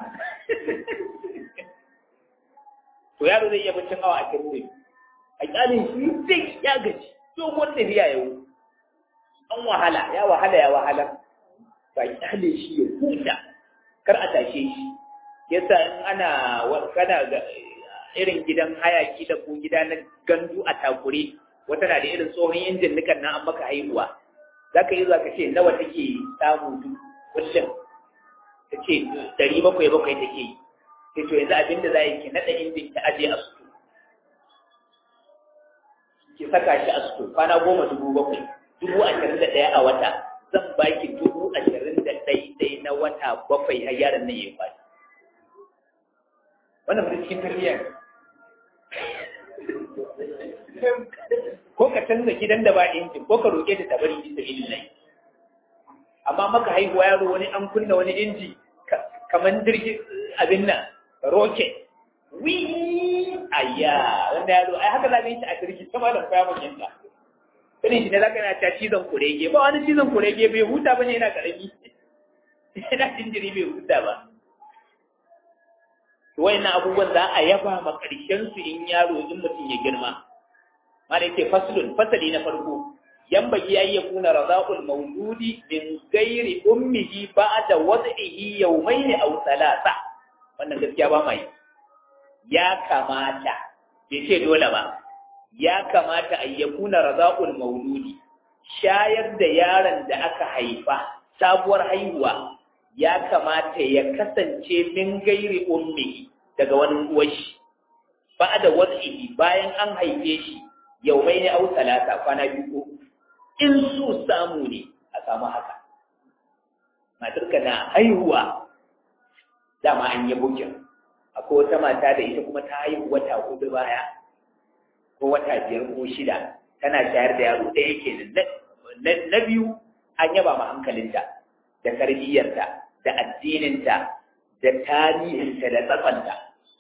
to yaro zai iya baccin awa a kirkuri a ƙyalin shi zai ya gaji dogon tafiya yau an wahala ya wahala ya wahala ba kyale shi ya huta kar a tashe shi yasa in ana kana ga irin gidan hayaki da ko gida na gandu a takure wata na da irin tsohon injin nukan nan an maka haihuwa za ka yi zuwa ka ce nawa take samu duk kullum ta ce ɗari bakwai bakwai take yi sai to yanzu abin da za yi ki naɗa injin ki aje a suto ki saka shi a suto kwana goma dubu bakwai dubu ashirin da ɗaya a wata zan baki dubu ashirin da ɗai na wata bakwai har yaron nan ya kwaci wannan mutum cikin tarbiyya ko ka canza gidan da ba injin ko ka roƙe ta ta bari bisa ilin amma maka haihuwa yaro wani an kunna wani inji kamar jirgin abin nan rocket wi ayya wanda yaro ai haka za ka yi ta a jirgi sama da kwaya mun yanka irin shi ne za ka yana ta cizon kurege ba wani cizon kurege bai huta ba ne yana karami yana jinjiri bai huta ba wayannan abubuwan za a yaba ma ƙarshen su in yaro in mutum ya girma ma da yake faslun fasali na farko yan bagi ya iya kuna razaqul mawludi min ghairi ummihi ba'da wad'ihi yawmayn aw thalatha wannan gaskiya ba mai ya kamata bai ce dole ba ya kamata a ya kuna razaqul mawludi shayar da yaron da aka haifa sabuwar haihuwa ya kamata ya kasance min gairi ummi daga wani uwashi ba da wasihi bayan an haife shi yau mai ne au talata kwana biyu ko in su samu ne a samu haka matarka na haihuwa dama an yi bukin akwai wata mata da ita kuma ta haihu wata hudu baya ko wata biyar ko shida tana shayar da yaro ɗaya kenan na biyu an yaba ma hankalinta da tarbiyyarta da addininta da tarihinta da tsatsanta.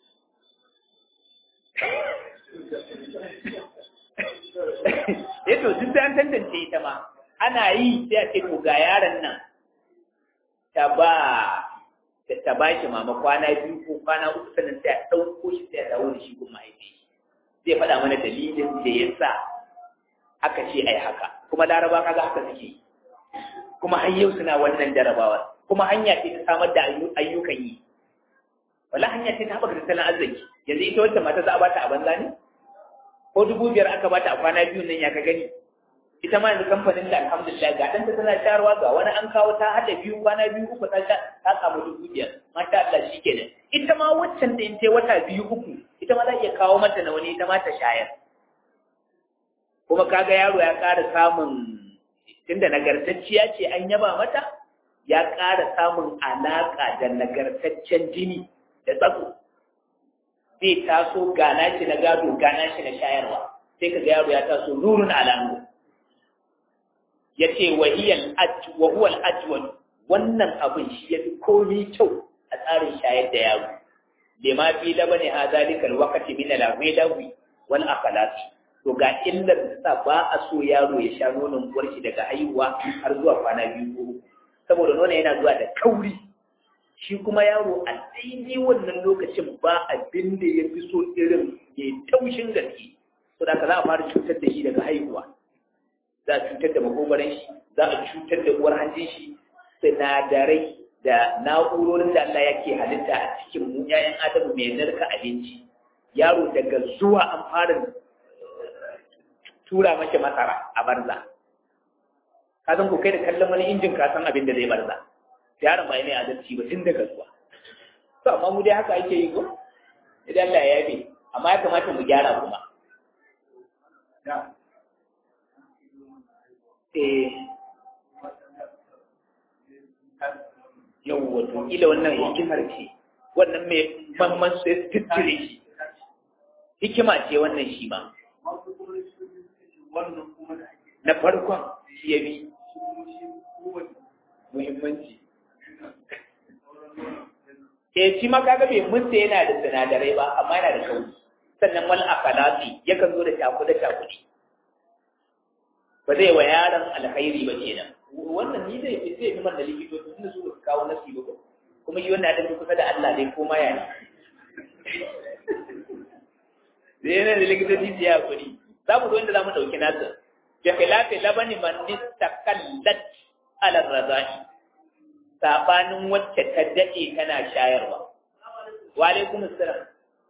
Yato, duk da an tantance ita ma, ana yi sai a ce to ga yaron nan ta ba ta ba shi mama kwana biyu ko kwana uku sannan sai a ɗauko shi sai a dawo da shi gun mahaifi. Zai faɗa mana dalilin da ya sa aka ce ai haka, kuma laraba kaga haka suke yi. Kuma har yau suna wannan jarabawar. kuma hanya ce ta samar da ayyukan yi wala hanya ce ta haɓaka tattalin arziki yanzu ita wacce mata za a bata a banza ne ko dubu biyar aka bata a kwana biyu nan ya ka gani ita ma yanzu kamfanin da alhamdulillah ga ɗanta tana shayarwa ga wani an kawo ta haɗa biyu kwana biyu uku ta ta samu dubu biyar masha Allah shi kenan ita ma waccan da in ce wata biyu uku ita ma za iya kawo mata na wani ita ma ta shayar kuma kaga yaro ya ƙara samun tunda nagartacciya ce an yaba mata ya ƙara samun alaƙa da nagartaccen jini da tsako zai taso gana shi na gado gana shi na shayarwa sai ka ga yaro ya taso nurun alamu ya ce wa huwal ajwal wannan abin shi ya fi komi kyau a tsarin shayar da yaro lima fi labani ha zalikal waqti min al-ghadawi wal aqlati to ga illar da sa ba a so yaro ya sha nonon uwar shi daga haihuwa har zuwa kwana biyu ko saboda nono yana zuwa da kauri shi kuma yaro a daidai wannan lokacin ba abin da ya fi so irin mai taushin gaske so da za a fara cutar da shi daga haihuwa za a cutar da makogaran shi za a cutar da uwar hanjin shi sinadarai da na'urorin da Allah yake halitta a cikin mu ƴaƴan adamu mai narka abinci yaro daga zuwa an fara tura mashi masara a barza ka san ko kai da kallon wani injin ka san abin da zai barza yaron ba mai adalci ba tun daga zuwa to amma mu dai haka ake yi ko idan Allah ya yabe amma ya kamata mu gyara kuma eh yau wato ila wannan hikimar ce wannan mai mamman sai tattire shi hikima ce wannan shi ma na farkon shi ya bi muhimmanci eh shi ma kaga bai mutta yana da sinadarai ba amma yana da kauri sannan wal akalati yakan zo da takuda takudi ba zai wa yaron alkhairi ba kenan wannan ni zai fi zai fi man da likitoci tunda su ba su kawo nasi ba kuma shi wannan da kusa da Allah dai ko ma ya ne da yana da likitoci su ya kuri za mu zo inda za mu ɗauki nasa bi khilafi labani man nistakallat ala razai sabanin wacce ta dade tana shayarwa wa alaikum assalam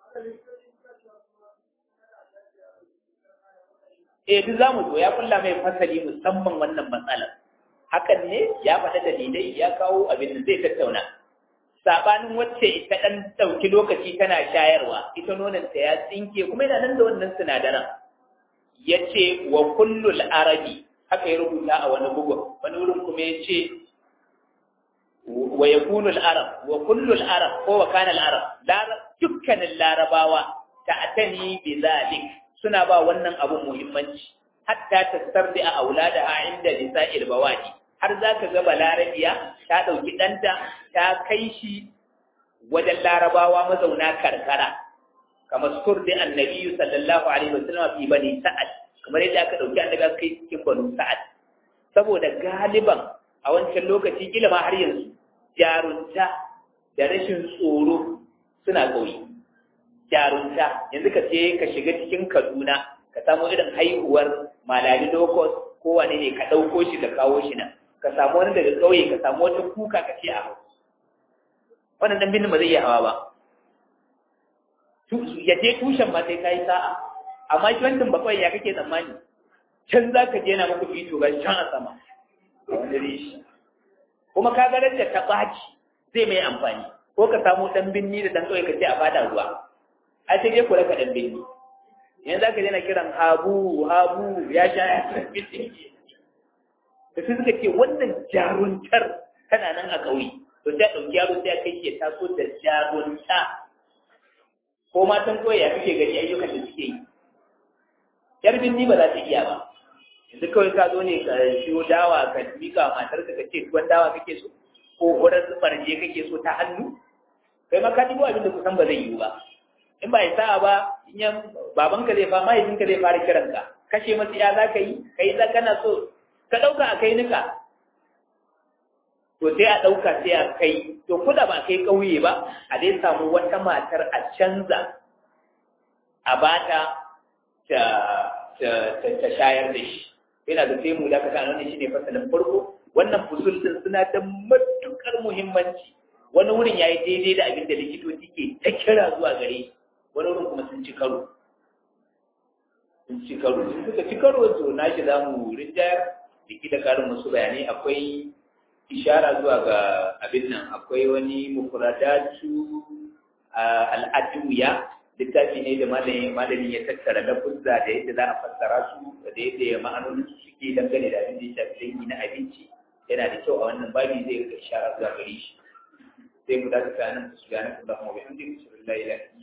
eh duk zamu zo ya kulla mai fasali musamman wannan matsalar hakan ne ya faɗa dalilai ya kawo abin da zai tattauna sabanin wacce ita dan dauki lokaci tana shayarwa ita nonon ta ya tsinke kuma yana nan da wannan sinadaran yace wa kullul arabi haka ya rubuta a wani bugu wani wurin kuma yace wa yakunu al-arab wa kullu al-arab ko wa kana al-arab dukkanin larabawa ta'tani bi zalik suna ba wannan abun muhimmanci hatta tasardi a auladaha inda nisa'il bawadi har zaka ga balarabiya ta dauki danta ta kai shi wajen larabawa mazauna karkara kamar surdi annabi sallallahu alaihi wasallam fi bani sa'ad kamar yadda aka dauki annabi aka kai cikin banu sa'ad saboda galiban a wancan lokaci kila ma har yanzu jarunta da rashin tsoro suna ƙauye jarunta yanzu ka je ka shiga cikin kaduna ka samu irin haihuwar malali lokos ko wane ne ka ɗauko shi ka kawo shi nan ka samu wani daga ƙauye ka samu wata kuka ka ce a hau wannan dan binin ba zai iya hawa ba ya je tushen ma sai ka yi sa'a amma shi wancan bakwai ya kake tsammani can za ka je na muku fito ga can a sama a wani reshi kuma ka ga da ta ɓaci zai mai amfani ko ka samu ɗan binni da ɗan ƙauye ka ce a fada ruwa a ce dai kula ka ɗan binni yanzu za ka je na kiran habu habu ya sha ya binni da su suka ce wannan jaruntar tana nan a ƙauye to sai a ɗauki yaro sai a kai ya taso da jarunta ko matan ƙauye ya kake gani ayyukan da suke yi yar binni ba za ta iya ba yanzu kawai ka zo ne ka siyo dawa ka mika wa matarka ka ce tuwon dawa kake so ko wurin farje kake so ta hannu kai ma ka ɗigo abin da kusan ba zai yiwu ba in ba ya sa'a ba in yan babanka zai fa mahaifinka zai fara kiranka kashe masu ya za ka yi ka yi za kana so ka ɗauka a kai nika to sai a ɗauka sai a kai to kuda ba kai ƙauye ba a dai samu wata matar a canza a bata ta shayar da shi yana da sai mu da ka sanar shi ne fasalin farko wannan fusul din suna da matukar muhimmanci wani wurin yayi daidai da abin da likitoci ke ta kira zuwa gare wani wurin kuma sun ci karo sun ci karo sun suka ci karo to na shi za mu rinjayar jiki da karin wasu bayanai akwai ishara zuwa ga abin nan akwai wani mufradatu al'adwiya littafi ne da malamin ya tattara lafuzza da yadda za a fassara su da yadda ma'anonin su suke dangane da abin da ya shafi dangi na abinci yana da kyau a wannan babi zai ga ishara zuwa gare shi sai mu dace nan su gane kuma mu bi hamdi sallallahu alaihi